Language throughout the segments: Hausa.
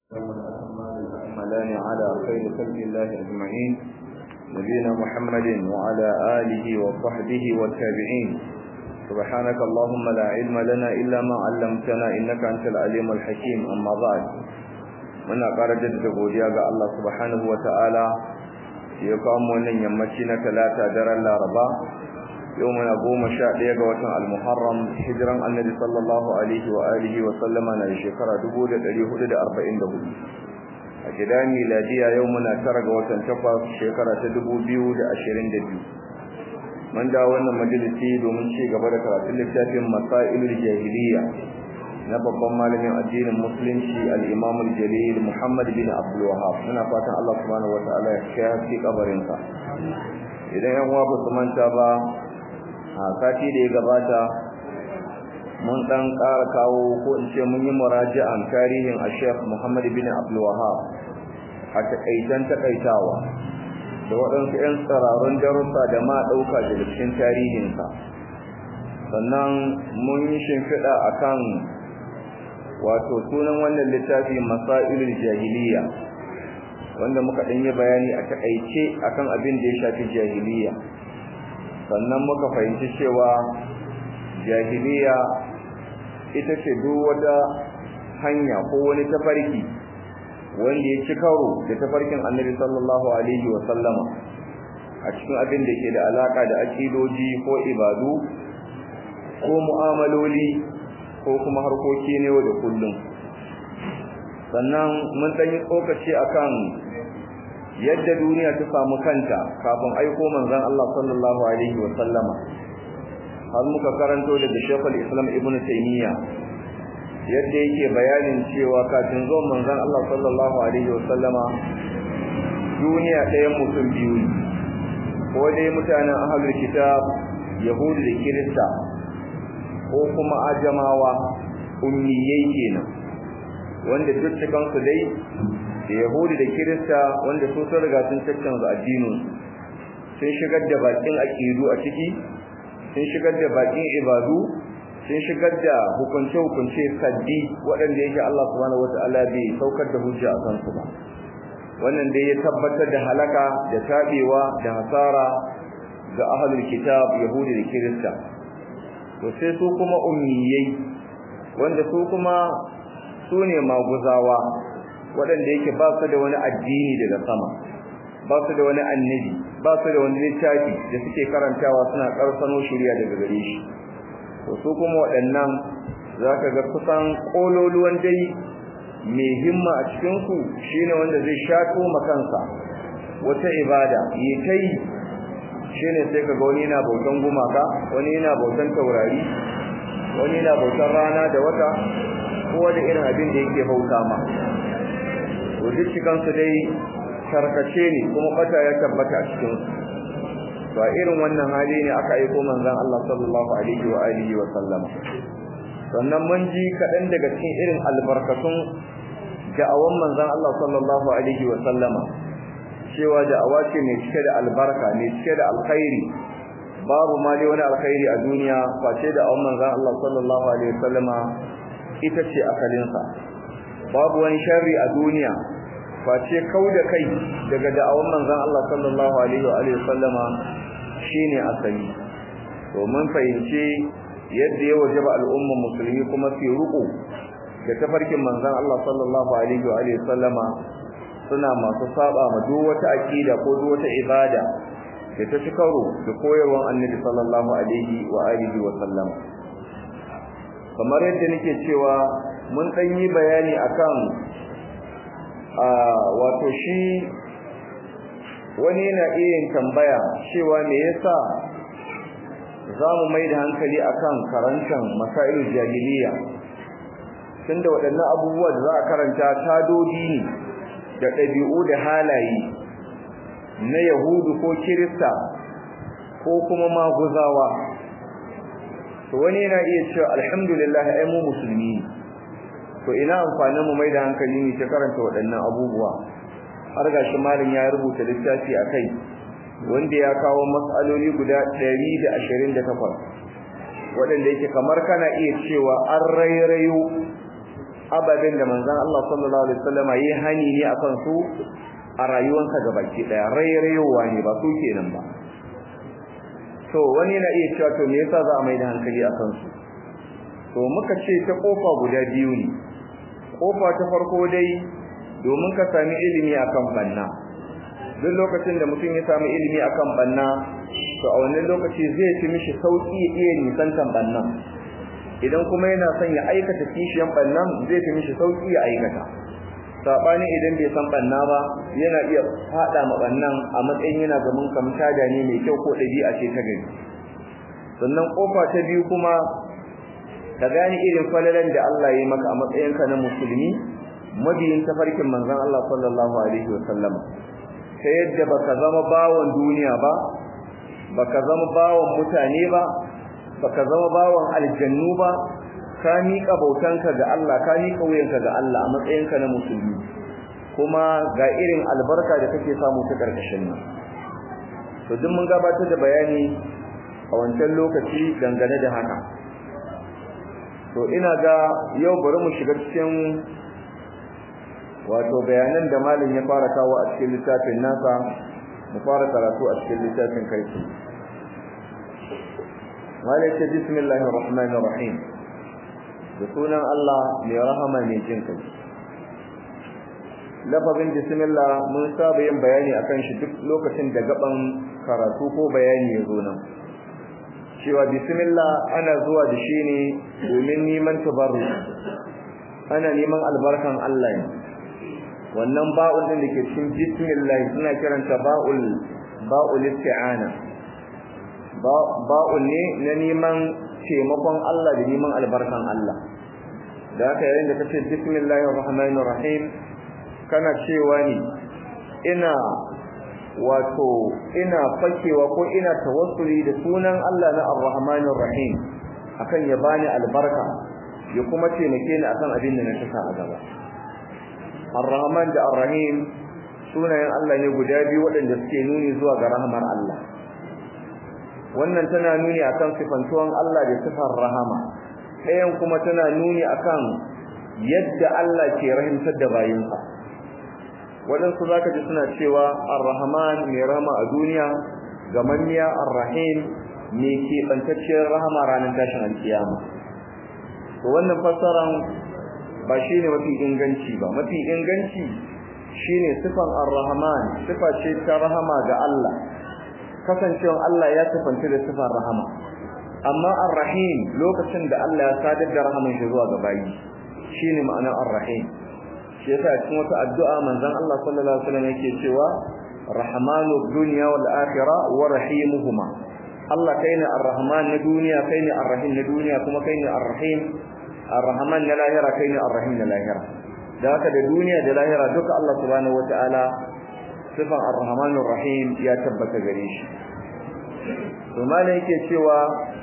الأكملان على خير خلق الله أجمعين نبينا محمد وعلى آله وصحبه والتابعين سبحانك اللهم لا علم لنا إلا ما علمتنا إنك أنت العليم الحكيم أما بعد muna ƙara jaddada godiya ga Allah subhanahu wa ta'ala ya kawo mu wannan yammaci na talata daren laraba yau muna goma sha ɗaya ga watan al-muharram hijiran annabi sallallahu alaihi wa alihi wa sallama na shekara dubu da ɗari hudu da arba'in da hudu a gida miladiya yau muna tara ga watan takwas shekara ta dubu biyu da ashirin da biyu mun dawo wannan majalisi domin ci gaba da karatun littafin masailul jahiliya na babban malamin addinin musulunci al-Imam al-Jalil Muhammad bin Abdul Wahhab muna fatan Allah subhanahu wataala ya kai haske kabarin sa idan yan uwa ba su manta ba a sati da ya gabata mun dan ƙara kawo ko in ce mun yi muraji'an tarihin Sheikh Muhammad bin Abdul Wahhab a takaitan takaitawa da waɗansu 'yan tsararrun darussa da ma ɗauka daga cikin tarihinsa sannan mun yi shimfiɗa akan wato sunan wannan littafi masailul jahiliya wanda muka dan yi bayani a takaice akan abin da ya shafi jahiliya sannan muka fahimci cewa jahiliya ita ce duk wata hanya ko wani tafarki wanda ya ci karo da tafarkin annabi sallallahu alaihi wa sallama a cikin abin da ke da alaka da akidoji ko ibadu ko mu'amaloli ko kuma harkoki ne da kullum sannan mun dan yi tsokaci akan yadda duniya ta samu kanta kafin aiko manzon Allah sallallahu alaihi wa sallama har muka karanto daga Sheikhul Islam Ibn Taymiyyah yadda yake bayanin cewa kafin zuwan manzon Allah sallallahu alaihi wa sallama duniya ɗayan mutum biyu ko dai mutanen ahlul kitab yahudu da kirista ko kuma ajamawa ummiyai kenan wanda duk cikin su dai da yahudi da kirista wanda su sun riga sun caccanza addinin sun shigar da bakin aqidu a ciki sun shigar da bakin ibadu sun shigar da hukunce hukunce saddi waɗanda yake Allah subhanahu wataala bai saukar da hujja a kansu ba wannan dai ya tabbatar da halaka da tabewa da hasara ga ahlul kitab yahudi da kirista to sai su kuma ummiyai wanda su kuma su ne maguzawa waɗanda yake ba su da wani addini daga sama ba su da wani annabi ba su da wani littafi da suke karantawa suna ƙarfano shirya daga gare shi to su kuma waɗannan za ka ga kusan ƙololuwan dai mai himma a cikinku shine wanda zai shato makansa wata ibada yi kai shine sai kaga wani yana bautan gumaka wani yana bautan taurari wani yana bautan rana da wata ko da irin abin da yake bauta ma to duk cikin su dai karkace ne kuma bata ya tabbata a cikin su to a irin wannan hali ne aka aiko manzon Allah sallallahu alaihi wa alihi wa sallam sannan mun ji kadan daga cikin irin albarkatun da'awan manzon Allah sallallahu alaihi wa sallama cewa da'awa ce mai cike da albarka mai cike da alkhairi babu ma dai wani alkhairi a duniya face da awon manzon Allah sallallahu alaihi wasallama ita ce asalinsa babu wani sharri a duniya face kauda kai daga da'awan manzon Allah sallallahu alaihi wasallama shine asali to mun fahimci yadda ya wajaba al'umma musulmi kuma su ruku da tafarkin manzon Allah sallallahu alaihi wasallama suna masu saba ma duk wata aqida ko duk wata ibada da ta ci karo da koyarwar Annabi sallallahu alaihi wa alihi wa sallam kamar yadda nake cewa mun dan yi bayani akan a wato shi wani yana iya tambaya cewa me yasa zamu mai da hankali akan karantan masailul jahiliya tunda waɗannan abubuwa da za a karanta tadodi ne da ɗabi'u da halaye na yahudu ko kirista ko kuma maguzawa to wani yana iya cewa alhamdulillah ai mu musulmi to ina amfanin mu mai da hankali ne ta karanta waɗannan abubuwa har gashi malin ya rubuta littafi akai wanda ya kawo matsaloli guda 128 waɗanda yake kamar kana iya cewa an rairayo ababen da manzon Allah sallallahu alaihi wasallam yayi hani ne akan su a rayuwarsa gabaki daya rairayowa ne ba su kenan ba to wani na iya cewa to me yasa za a mai da hankali akan su to muka ce ta kofa guda biyu ne kofa ta farko dai domin ka sami ilimi akan banna duk lokacin da mutum ya sami ilimi akan banna to a wannan lokaci zai fi mishi sauki ya iya nisantan bannan idan kuma yana son ya aikata kishiyan bannan zai fi mishi sauki ya aikata sabani idan bai san banna ba yana iya fada ma bannan a matsayin yana ga mun kamta da ne mai kyau ko dabi'a ce ta gari sannan kofa ta biyu kuma ka gane irin falalan da Allah ya yi maka a matsayinka na musulmi mabiyin tafarkin manzon Allah sallallahu alaihi wasallam ta yadda baka zama bawon duniya ba baka zama bawon mutane ba baka zama bawon aljannu ba ka miƙa bautanka ga Allah ka miƙa wuyanka ga Allah a matsayinka na musulmi kuma ga irin albarka da kake samu ta karkashin nan to duk mun gabatar da bayani a wancan lokaci dangane da haka to ina ga yau bari mu shiga cikin wato bayanan da malin ya fara kawo a cikin littafin nasa mu fara karatu a cikin littafin kai malai ce bismillahir rahmanir rahim da sunan Allah mai rahama mai jin kai lafazin bismillah mun saba yin bayani akan shi duk lokacin da gaban karatu ko bayani ya zo nan cewa bismillah ana zuwa da shi ne domin neman tabarru ana neman albarkan Allah ne wannan ba'ul din da ke cikin bismillah suna kiranta ba'ul ba'ul isti'ana ba'ul ne na neman taimakon Allah da neman albarkan Allah da haka yayin da kace bismillahir rahmanir rahim kana cewa ne ina wato ina fakewa ko ina tawassuli da sunan Allah na Ar-Rahmanir Rahim akan ya bani albarka ya kuma taimake ni akan abin da na saka a gaba Ar-Rahman da Ar-Rahim sunayen Allah ne guda biyu waɗanda suke nuni zuwa ga rahmar Allah wannan tana nuni akan sifantuwan Allah da sifar rahama ɗayan kuma tana nuni akan yadda Allah ke rahimtar da bayinsa waɗansu za ka ji suna cewa ar-rahman mai rahama a duniya gamanniya ar-rahim mai keɓantacciyar rahama ranar tashin alkiyama to wannan fassaran ba shi ne mafi inganci ba mafi inganci shi ne sifan ar-rahman sifa ce ta rahama ga Allah kasancewan Allah ya sifanta da sifan rahama amma ar-rahim lokacin da Allah ya sadar da rahaman shi zuwa ga bayi shine ma'anar ar-rahim shi yasa cikin wata addu'a manzon Allah sallallahu alaihi wasallam yake cewa rahmanu dunya wal akhirah wa rahimuhuma Allah kaine ar-rahman na duniya kaine ar-rahim na duniya kuma kaine ar-rahim ar-rahman na lahira kaine ar-rahim na lahira da haka da duniya da lahira duka Allah subhanahu wataala sifan ar-rahman ar-rahim ya tabbata gare shi to malai yake cewa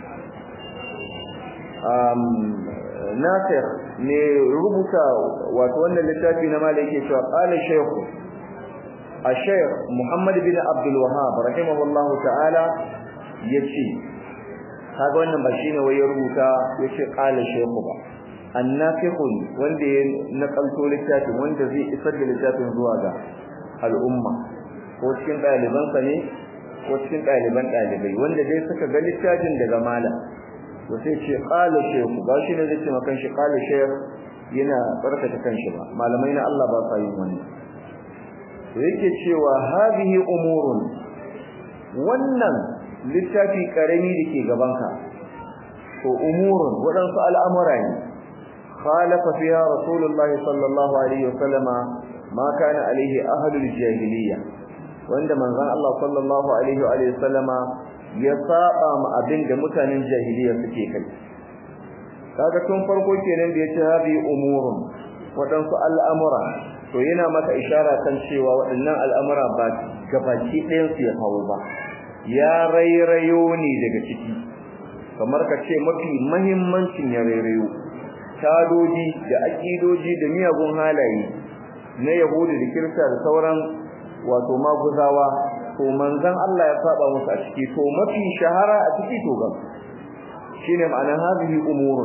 um Nasir ne rubuta wato wannan littafi na malai yake cewa qala shaykh al-shaykh Muhammad bin Abdul Wahhab rahimahullahu ta'ala yace kaga wannan ba shine wai ya rubuta yace qala shaykh ba annafiqun wanda ya nakalto littafin wanda zai isar da littafin zuwa ga al'umma ko cikin ɗalibansa ne ko cikin ɗaliban ɗalibai wanda dai suka ga littafin daga malam to sai ce qala shaykh ba shi ne zai ce makan shi qala shaykh yana barkata kanshi ba malamai na Allah ba sa yin wannan to yake cewa hadhihi umurun wannan littafi karami dake gabanka to umurun wadansu al'amura ne khalafa fiha rasulullah sallallahu alaihi wasallama ma kana alaihi ahlul jahiliya wanda manzon Allah sallallahu alaihi wa sallama ya saba ma abin da mutanen jahiliya suke kai kaga tun farko kenan da yace habi umurun wadansu al'amura to yana maka ishara kan cewa waɗannan al'amura ba gabaki ɗayan su ya kawo ba ya rairayo ne daga ciki kamar ka ce mafi muhimmancin ya rairayo tadoji da akidoji da miyagun halaye na yahudi da kirista da sauran wato maguzawa to manzon Allah ya saba musu a ciki to mafi shahara a ciki to ga shine ma'anar hadhihi umurun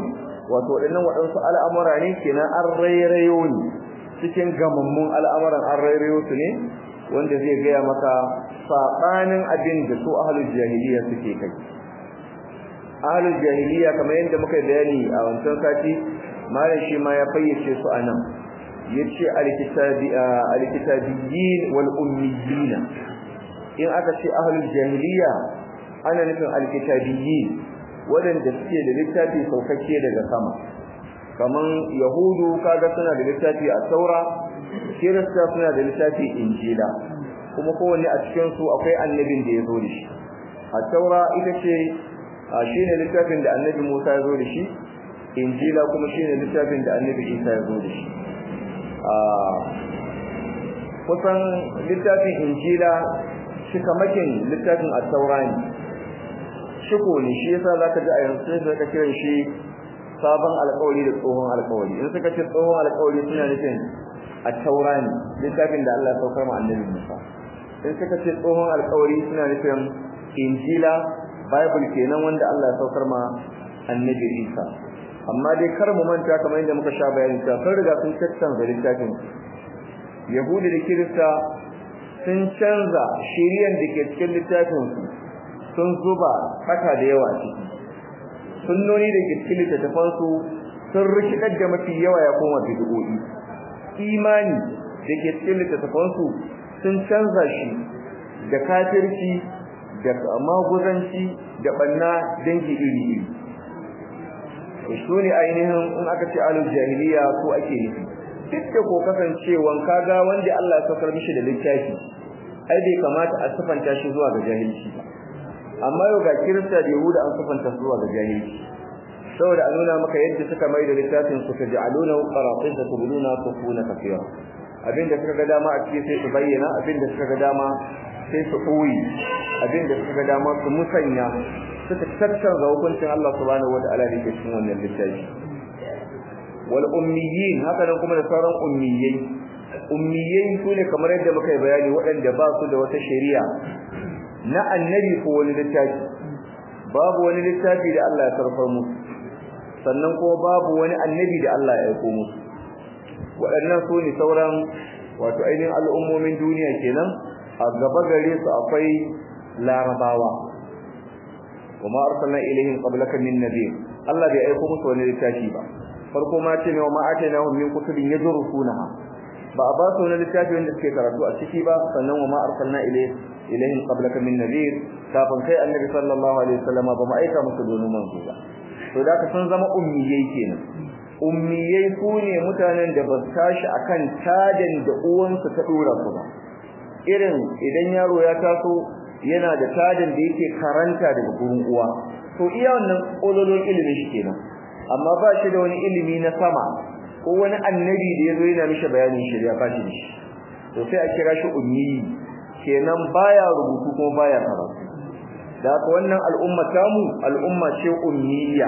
wato waɗannan waɗansu al'amura ne kenan an rairayo ne cikin gamammun al'amuran an rairayo su ne wanda zai gaya maka saɓanin abin da su ahalul jahiliya suke kai ahalul jahiliya kamar yadda muka bayani a wancan sati malam shi ma ya fayyace su anan yace alkitabiyyin wal ummiyyin in aka ce ahalul jahiliya ana nufin alkitabiyyin wadanda suke da littafi saukakke daga sama kaman yahudu kaga suna da littafi a taura kirista suna da littafi injila kuma kowanne a cikin su akwai annabin da ya zo da shi a taura ita ce shine littafin da annabi Musa ya zo da shi injila kuma shine littafin da annabi Isa ya zo da shi kusan littafin injila shikamakin littafin at-taura ne shiko ne shi yasa zaka ji a yanzu sai ka kiran shi sabon alƙawari da tsohon alƙawari in suka ce tsohon alƙawari suna nufin at-taura ne littafin da Allah ya saukar ma annabi Musa in suka ce tsohon alƙawari suna nufin injila bible kenan wanda Allah ya saukar ma annabi Isa amma dai kar mu manta kamar yadda muka sha bayani ta sun riga sun canza littafin Yahudi da Kirista sun canza shiriyan da ke cikin littafin su sun zuba fata da yawa ciki sunnoni da ke cikin littafin su sun rikidar da mafi yawa ya koma bid'o'i imani da ke cikin littafin su sun canza shi da kafirci da maguzanci da banna dangi iri iri su ne ainihin in aka ce alul jahiliya ko ake nufi duk da ko kasancewan kaga wanda Allah ya saukar mishi da littafi ai bai kamata a sifanta shi zuwa ga jahilci ba amma yau ga kirista da yahuda an sifanta zuwa ga jahilci saboda a nuna maka yadda suka mai da littafin su ta ja'aluna qaratin da tubuluna kufuna kafira abinda suka ga dama a cikin sai su bayyana abinda suka ga dama sai su koyi abinda suka ga dama su musanya suka tattauna hukuncin Allah subhanahu wataala da ke cikin wannan littafi wal ummiyin haka nan kuma da sauran ummiyai ummiyai sune kamar yadda muka yi bayani waɗanda ba su da wata shari'a na annabi ko wani littafi babu wani littafi da Allah ya karfar musu sannan kuma babu wani annabi da Allah ya aiko musu waɗannan su ne sauran wato ainihin al'ummomin duniya kenan a gaba gare su akwai larabawa kuma arsalna ilaihim qablaka min nabiy Allah bai aiko musu wani littafi ba farko ma ce ne wa ma atainahum min kutubin yadrusunaha ba a ba su wani littafi wanda suke karatu a ciki ba sannan wa ma arsalna ilaihim qablaka min nabiy kafin kai annabi sallallahu alaihi wasallam ba mu aika musu dono manzo ba to da ka sun zama ummiyai kenan ummiyai su ne mutanen da ba su tashi akan tadan da uwansu ta dora su ba irin idan yaro ya taso yana da tadan da yake karanta daga gurin uwa to iya wannan kololon ilimin shi kenan amma ba shi da wani ilimi na sama ko wani annabi da yazo yana mishi bayanin shari'a ba shi da shi to sai a kira shi ummi kenan baya rubutu kuma baya karatu da haka wannan al'umma tamu al'umma ce ummiya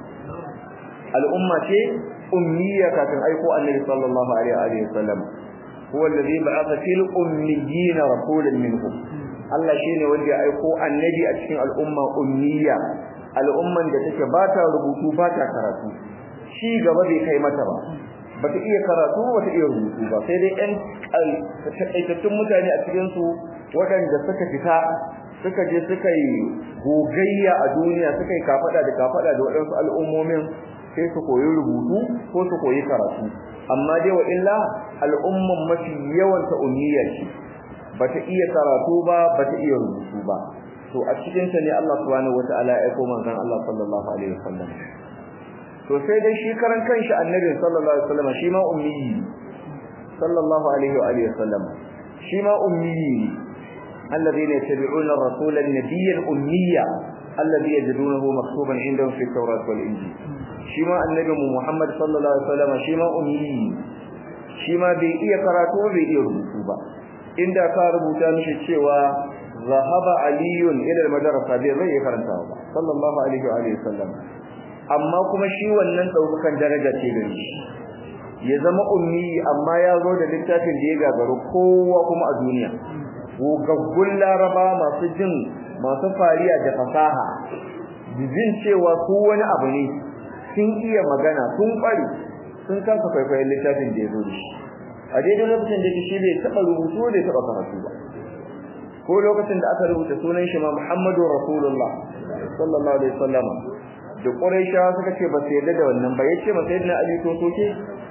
al'umma ce ummiya kafin aiko annabi sallallahu alaihi wa sallam huwa alladhi ba'atha fil ummiyina rasulan minhum Allah shine wanda ya aiko annabi a cikin al'umma ummiya al'umman da take ba ta rubutu ba ta karatu shi gaba bai kai mata ba bata iya karatu bata iya rubutu ba sai dai ɗan taƙaitattun mutane a cikin su waɗanda suka fita suka je suka yi gogayya a duniya suka yi kafada da kafada da waɗansu al'ummomin sai su koyi rubutu ko su koyi karatu amma dai wa illa al'umman mafi yawan ta ummiya ce bata iya karatu ba bata iya rubutu ba to a cikin ta ne Allah subhanahu wataala ya aiko manzon Allah sallallahu alaihi wasallam to sai dai shi karan kanshi annabi sallallahu alaihi wasallam shi ma ummi sallallahu alaihi wa alihi wasallam shi ma ummi الذين يتبعون الرسول النبي الأمي الذي يجدونه مكتوبا عندهم في التوراة والإنجيل شما النبي محمد صلى الله عليه وسلم شما أمي شما بي إيه قراتو بي إيه ربوتوبا إن دا كاربوتا مشي تشيوا ذهب علي إلى المدرسة بي زي كرنتاوا صلى الله عليه وآله وسلم amma kuma shi wannan daukakan daraja ce gare shi ya zama ummi amma ya zo da littafin da ya gagaru kowa kuma a duniya gogaggun laraba masu jin masu fariya da fasaha jin cewa su wani abu ne sun iya magana sun kware sun kasa kwaikwayon littafin da ya zo da shi a daidai lokacin da shi bai taɓa rubutu bai taɓa karatu ba ko lokacin da aka rubuta sunan shi ma Muhammadu Rasulullah sallallahu alaihi wasallam da Quraishawa suka ce ba su yarda da wannan ba yace ma sayyidina Ali to soke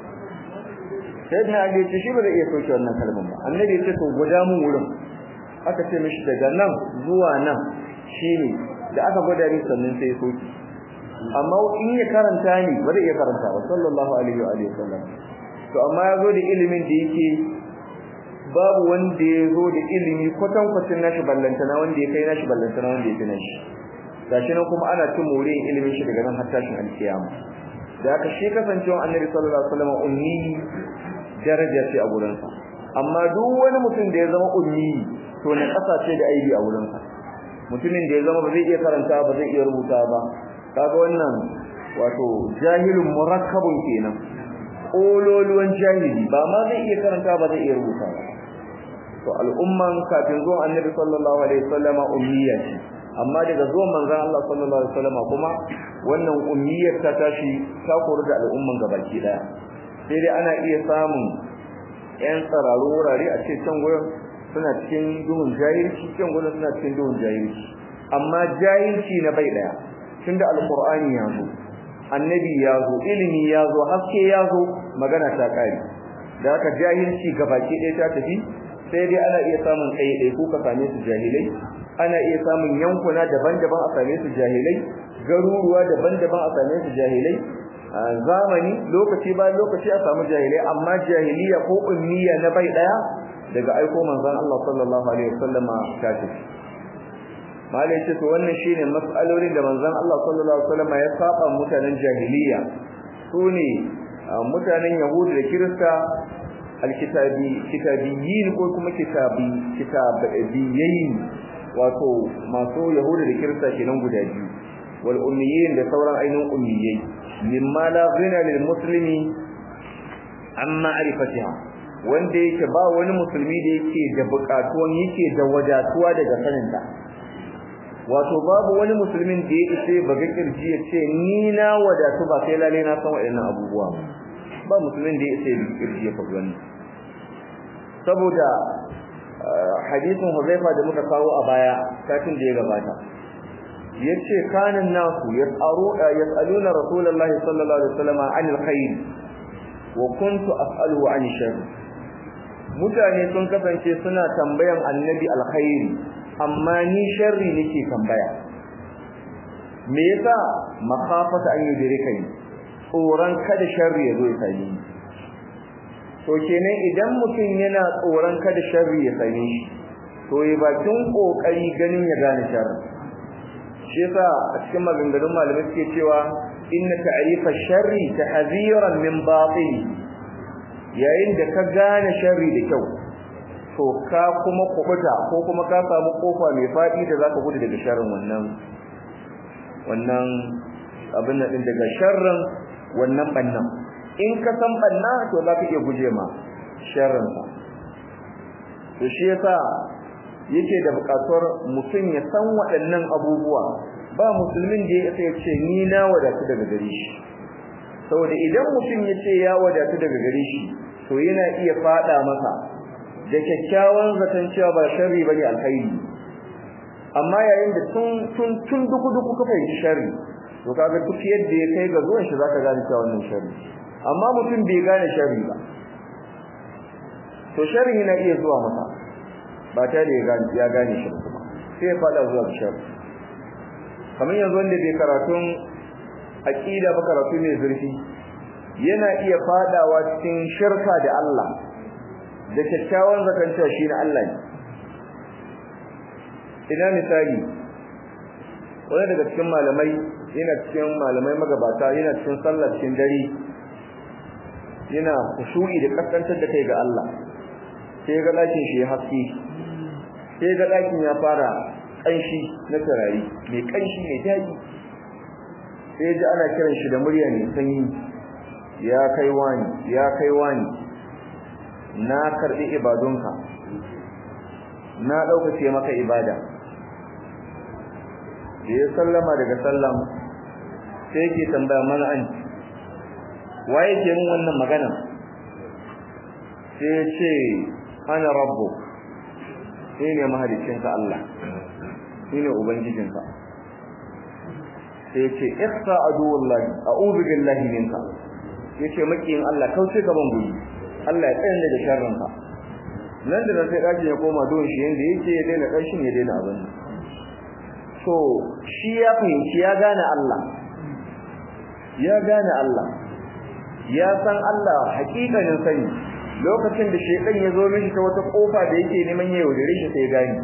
sayyidina Ali ce shi ba zai iya soke wannan kalmar ba annabi ya ce to guda mun wurin aka ce mishi daga nan zuwa nan shine da aka gwada ni sannan sai ya soke amma in ya karanta ni ba zai iya karanta ba sallallahu alaihi wa alihi wasallam to amma ya zo da ilimin da yake babu wanda ya zo da ilimi kwatan kwacin nashi ballantana wanda ya kai nashi ballantana wanda ya fi nashi gashi nan kuma ana cin moriyin ilimin shi daga nan har tashin alkiyama da aka shi kasancewa annabi sallallahu alaihi wasallam ummi daraja ce a gurinsa amma duk wani mutum da ya zama ummi to na kasa ce da aibi a gurinsa mutumin da ya zama ba zai iya karanta ba zai iya rubuta ba kaga wannan wato jahilun murakkabun kenan ololuwan jahili ba ma zai iya karanta ba zai iya rubuta ba to al'umman kafin zuwan annabi sallallahu alaihi wasallama ummiya ce amma daga zuwan manzon Allah sallallahu alaihi wasallama kuma wannan ummiyar ta tashi ta koru da al'umman gabaki daya sai dai ana iya samun ƴan tsararru wurare a ce can gurin suna cikin duhun jahilci can gurin suna cikin duhun jahilci amma jahilci na bai daya tunda alqur'ani ya zo annabi ya zo ilimi ya zo haske ya zo magana ta kare da haka jahilci gabaki ɗaya ta tafi sai dai ana iya samun ɗaiɗai ko ka same su jahilai ana iya samun yankuna daban-daban a same su jahilai garuruwa daban-daban a same su jahilai zamani lokaci ba lokaci a samu jahilai amma jahiliya ko ummiya na bai daya daga aiko manzon Allah sallallahu alaihi wasallama ta tafi malai ce to wannan shine mas'alolin da manzon Allah sallallahu alaihi wasallama ya saba mutanen jahiliya sune mutanen yahudu da kirista alkitabi kitabiyin ko kuma kitabi kitabiyin wato masu yahudu da kirista kenan guda biyu wal ummiyin da sauran ainihin ummiyai mimma la ghina lil muslimi an ma'rifatiha wanda yake ba wani musulmi da yake da bukatuwan yake da wadatuwa daga saninta wato babu wani musulmin da ya isa baga kirji ya ce ni na wadatu ba sai lalle na san waɗannan abubuwa ba musulmin da ya isa baga kirji ya faɗi wannan saboda hadisin Huzaifa da muka kawo a baya satin da ya gabata yace kanan nasu yasaru yasaluna rasulullahi sallallahu alaihi wasallam anil khair wa kuntu as'aluhu anil shar mutane sun kasance suna tambayan annabi alkhairi amma ni sharri nake tambaya me yasa makhafata an yudrika ni tsoron kada sharri ya zo ya same ni to kenan idan mutum yana tsoron kada sharri ya same shi to yi bakin kokari ganin ya gane sharri shi yasa a cikin maganganun malamai suke cewa inna ta'rifa sharri tahziran min batil yayin da ka gane sharri da kyau to ka kuma kubuta ko kuma ka samu kofa mai fadi da zaka gudu daga sharrin wannan wannan abin nan daga sharrin wannan bannan in ka san banna to zaka iya guje ma sharrin sa to shi yasa yake da buƙatuwar mutum ya san waɗannan abubuwa ba musulmin da ya ce ni na wadatu daga gare shi saboda idan mutum ya ce ya wadatu daga gare shi to yana iya fada masa da kyakkyawan zaton cewa ba sharri bane alkhairi amma yayin da tun tun tun duku duku ka fahimci sharri to kaga duk yadda ya kai ga zuwan shi zaka gane cewa wannan sharri amma mutum bai gane sharri ba to sharri yana iya zuwa masa ba ta da ya gane shi kuma sai ya fada zuwa sharri kamar yanzu wanda bai karatun aqida ba karatu mai zurfi yana iya fadawa cikin shirka da Allah da kyakkyawan zakanta shi na Allah ne ina misali wani daga cikin malamai yana cikin malamai magabata yana cikin sallar cikin dare yana kushu'i da kaskantar da kai ga Allah sai ga dakin shi ya haske sai ga dakin ya fara kanshi na tarari mai kanshi mai daɗi sai ji ana kiran shi da murya mai sanyi ya kai wani ya kai wani na karbi ibadunka na daukace maka ibada da ya sallama daga sallam sai yake tambaya mana an waye ke mun wannan magana sai ya ce ana rabbu sai ne mahalicinka Allah shi ne ubangijinka sai ya ce ihsa aduwallahi a'udhu billahi minka yace makiyin Allah kauce gaban guri Allah ya tsaya da sharrinka nan da sai daji ya koma don shi yanda yake ya daina karshen ya daina abin so shi ya fahimci ya gane Allah ya gane Allah ya san Allah hakikanin sani lokacin da shedan ya zo mishi ta wata kofa da yake neman ya yaudare shi sai gane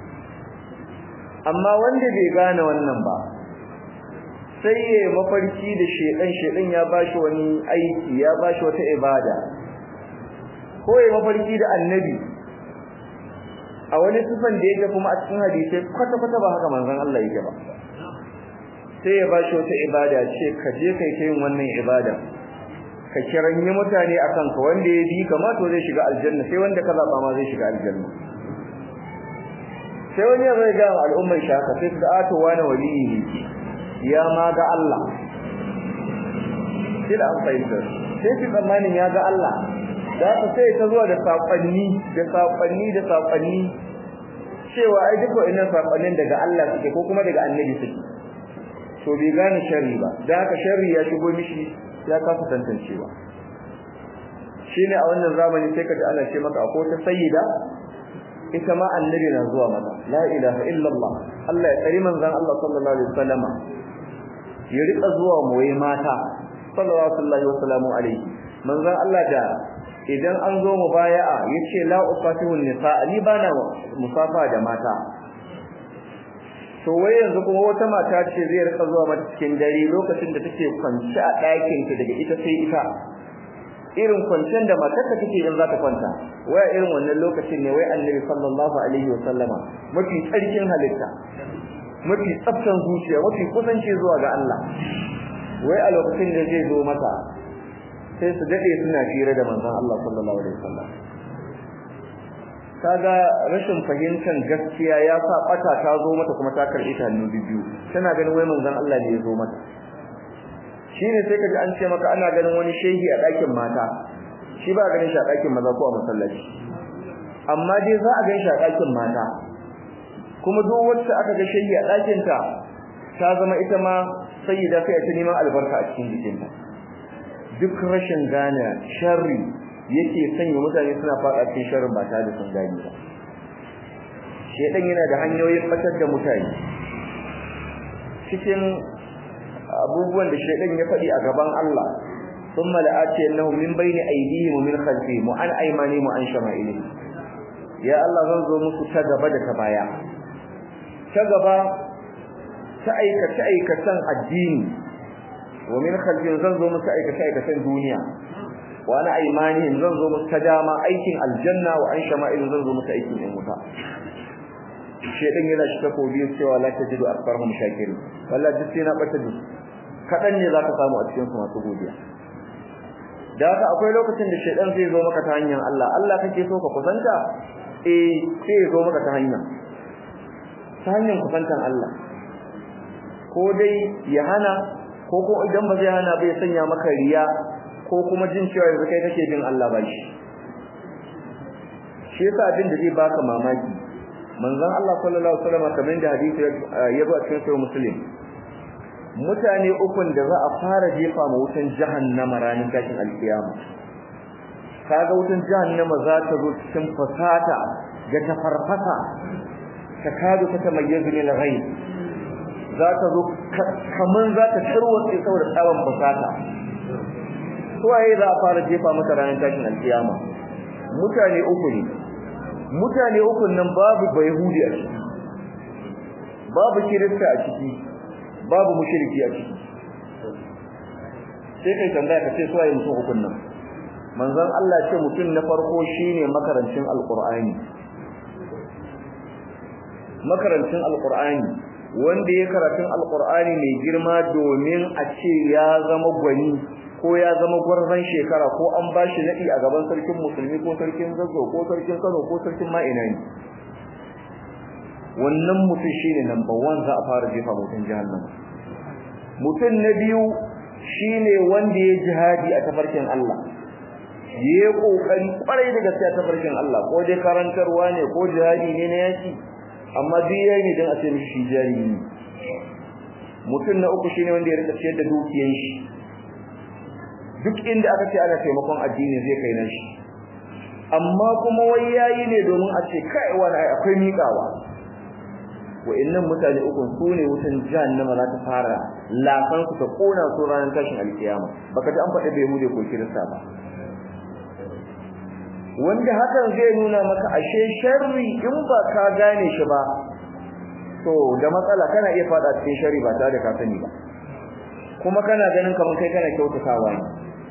amma wanda bai gane wannan ba sai ya mafarki da shedan shedan ya bashi wani aiki ya bashi wata ibada ko ya mafarki da annabi a wani sifan da yake kuma a cikin hadisi kwata kwata ba haka manzon Allah yake ba sai ya bashi wata ibada ce ka je kai ta yin wannan ibada ka kiranyi mutane akan ka wanda ya bi kama to zai shiga aljanna sai wanda ka zaba ma zai shiga aljanna sai wani ya zai ga al'ummar shi haka sai su ato wani waliyi ne ya ma ga Allah sai da an fahimta sai su tsammanin ya ga Allah da ka sai ta zuwa da saƙonni da saƙonni da saƙonni cewa ai duk wa'annan saƙonnin daga Allah suke ko kuma daga annabi suke to bai gane sharri ba da haka sharri ya shigo mishi ya kasa tantancewa shine a wannan zamani sai ka ji ana ce maka akwai ta sayyida ita ma annabi na zuwa mata la ilaha illallah Allah ya tsari manzon Allah sallallahu alaihi wasallama ya rika zuwa moye mata sallallahu alaihi wasallam alaihi manzon Allah da idan an zo mubaya'a yace la ufatihu nisa ni bana musafa da mata to wai yanzu kuma wata mata ce zai rika zuwa mata cikin dare lokacin da take kwance a ɗakin ta daga ita sai ita irin kwancen da matarka take in za ta kwanta wai irin wannan lokacin ne wai annabi sallallahu alaihi wasallama mafi tsarkin halitta mafi tsaftan zuciya mafi kusanci zuwa ga Allah wai a lokacin da zai zo mata sai su dade suna fira da manzon Allah sallallahu alaihi wasallam kaga rashin fahimtar gaskiya ya sa bata ta zo mata kuma ta karbi ta hannu biyu tana ganin wai manzon Allah ne ya zo mata shine sai kaji an ce maka ana ganin wani shehi a ɗakin mata shi ba ganin shi a ɗakin maza ko a masallaci amma dai za a gan shi a ɗakin mata kuma duk wacce aka ga shehi a ɗakin ta ta zama ita ma sayyida sai ta neman albarka a cikin jikinta duk rashin gane sharri yake sanya mutane suna faɗa cikin sharrin ba tare da sun gane ba shedan yana da hanyoyin batar da mutane cikin abubuwan da shedan ya faɗi a gaban Allah thumma la'ati annahum min bayni aydihim wa min khalfihim wa an aymanihim wa an shama'ilihim ya Allah zan zo musu ta gaba da ta baya ta gaba ta aikace aikatan addini wa min khalfihim zan zo musu aikace aikatan duniya wa ana aymanihim zan zo musu ta dama aikin aljanna wa an shama'ilihim zan zo musu aikin yan wuta shedan yana shi takobi cewa la tajidu akbarhum shakirin wallahi duk sai na bata duk kadan ne zaka samu a cikin su masu godiya da haka akwai lokacin da shedan zai zo maka ta hanyar Allah Allah kake so ka kusanta eh sai ya zo maka ta hanyar ta hanyar kusantan Allah ko dai ya hana ko ko idan ba zai hana ba ya sanya maka riya ko kuma jin cewa yanzu kai kake bin Allah ba shi shi yasa abin da zai baka mamaki manzon Allah sallallahu alaihi wasallam kamar da hadisi ya zo a cikin sahih muslim mutane ukun da za a fara jefa ma wutan jahannama ranar tashin alkiyama kaga wutan jahannama za ta zo cikin fasata ga ta farfasa ta kadu ta tamayyazu lil ghaib za ta zo kaman za ta tarwatse saboda tsawon fasata suwaye za a fara jefa mata ranar tashin alkiyama mutane uku ne mutane uku nan babu bayhudi a ciki babu kirista a ciki babu mushriki a ciki sai kai tambaya ka ce suwaye mutum uku nan manzon Allah ce mutum na farko shine makarancin alqur'ani makarancin alqur'ani wanda ya karatun alqur'ani mai girma domin a ce ya zama gwani ko ya zama gwarzon shekara ko an bashi nadi a gaban sarkin musulmi ko sarkin zazzo ko sarkin Kano ko sarkin ma'ina ne wannan mutum shine number 1 za a fara jefa mutum jahannama mutum na biyu shine wanda ya jihadi a tafarkin Allah yayi kokari kwarai da gaskiya tafarkin Allah ko dai karantarwa ne ko jihadi ne na yaki amma duk yayi ne dan a ce mishi jari ne mutum na uku shine wanda ya rika ciyar da dukiyar shi duk inda aka ce ana taimakon addini zai kai nan shi amma kuma wai yayi ne domin a ce kai wani akwai miƙawa wa'annan mutane uku su ne wutan jahannama za ta fara lafan su ta kona su ranar tashin alkiyama baka ji an faɗi bai hude ko kirista ba wanda hakan zai nuna maka ashe sharri in ba ka gane shi ba to da matsala kana iya fada cikin sharri ba tare da ka sani ba kuma kana ganin kamar kai kana kyautatawa ne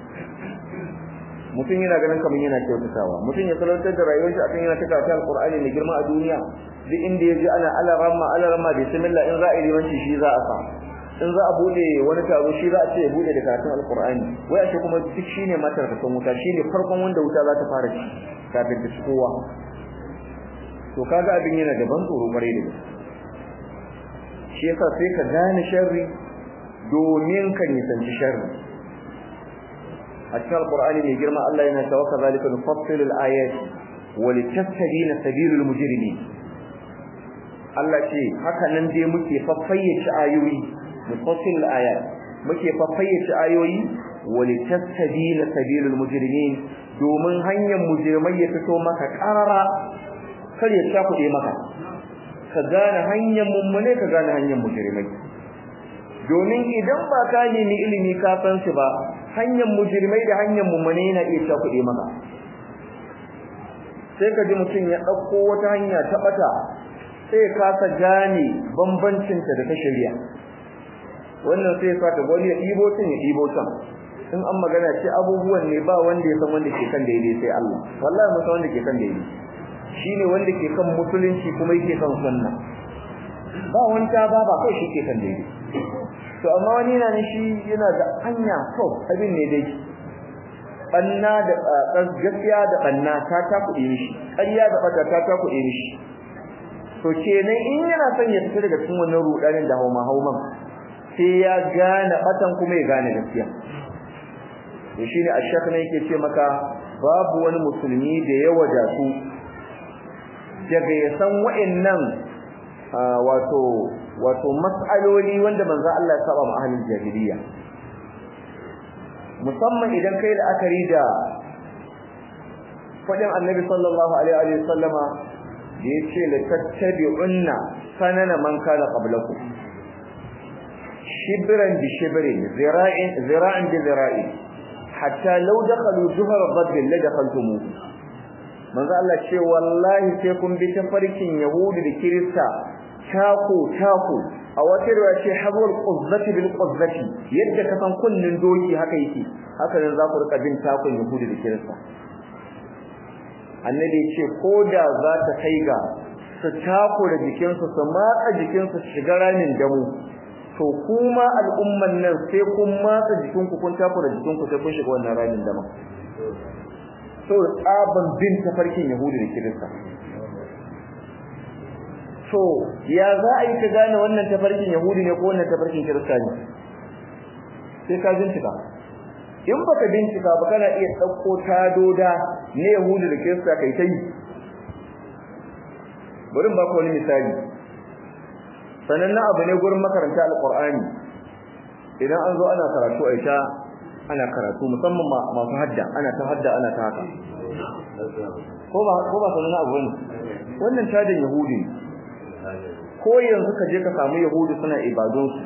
mutum yana ganin kamar yana kyautatawa mutum ya salantar da rayuwar shi akan yana ta karanta alqur'ani mai girma a duniya duk inda yaji ana alarama alarama bismillah in za'i limanci shi za a sa in za a bude wani taro shi za a ce ya bude da karatun alqur'ani wai ashe kuma duk shine matar ka san wuta shine farkon wanda wuta za ta fara ci kafin ta ci kowa to kaga abin yana da ban tsoro bare da shi yasa sai ka gane sharri domin ka nisanci sharri a cikin alqur'ani mai girma Allah yana cewa kazalika nufassilu al-ayati wa litastabina sabilul mujrimin Allah ce haka nan dai muke faffayyace ayoyi nufassil al-ayat muke faffayyace ayoyi wa litastabina sabilul mujrimin domin hanyar mujrimai ya fito maka karara kar ya shafude maka ka gane hanyar mummune ka gane hanyar mujrimai domin idan ba ka nemi ilimi ka san shi ba hanyar mujrimai da hanyar mummune yana iya shafude maka sai ka ji mutum ya dauko wata hanya ta bata sai ka ka gane bambancin ta da ta shari'a wannan sai ka ta gani ya dibo tun ya dibo tan in an magana ce abubuwan ne ba wanda ya san wanda ke kan daidai sai Allah wallahi mun san wanda ke kan daidai shine wanda ke kan musulunci kuma yake kan sunna ba wanda ba ba kai shi ke kan daidai to amma wani na ne shi yana da hanya to abin ne dai banna da gaskiya da banna ta ta kuɗi mishi ƙarya da bata ta ta kuɗi mishi to kenan in yana son ya fita daga cikin wannan rudanin da hauma hauman sai ya gane batan kuma ya gane gaskiya to shine ashaka ne yake ce maka babu wani musulmi da ya wadatu daga ya san wa'annan wato wato mas'aloli wanda manzo Allah ya saba ma ahlul jahiliya musamman idan kai da akari da fadin annabi sallallahu alaihi wa sallama da yace la tattabi'unna sanana man kana qablakum shibran bi shibrin zira'in zira'in bi zira'in hatta law dakhalu juhra dhabb la dakhaltumuhu manzo Allah ce wallahi sai kun bi tafarkin yahudi da kirista tako tako a wata riwaya ce hazwal quzzati bil quzzati yadda ka san kunnin doki haka yake haka ne za ku rika bin takon yahudi da kirista annabi ce koda za ta kai ga su tako da jikinsu su matsa jikinsu su shiga ramin damu to kuma al'umman nan sai kun matsa jikinku kun tako da jikinku sai kun shiga wannan ramin damu so tsaban bin tafarkin yahudi da kirista so ya za a yi ka gane wannan tafarkin yahudi ne ko wannan tafarkin kirista ne sai ka bincika in baka bincika ba kana iya dauko tadoda ne yahudi da kirista kai tai bari ba ku wani misali sanan na abu ne gurin makaranta alqur'ani idan an zo ana karatu aisha ana karatu musamman masu hadda ana ta hadda ana ta haka ko ba ko ba sanan abu ne wannan tadin yahudi ko yanzu ka je ka samu yahudi suna ibadun su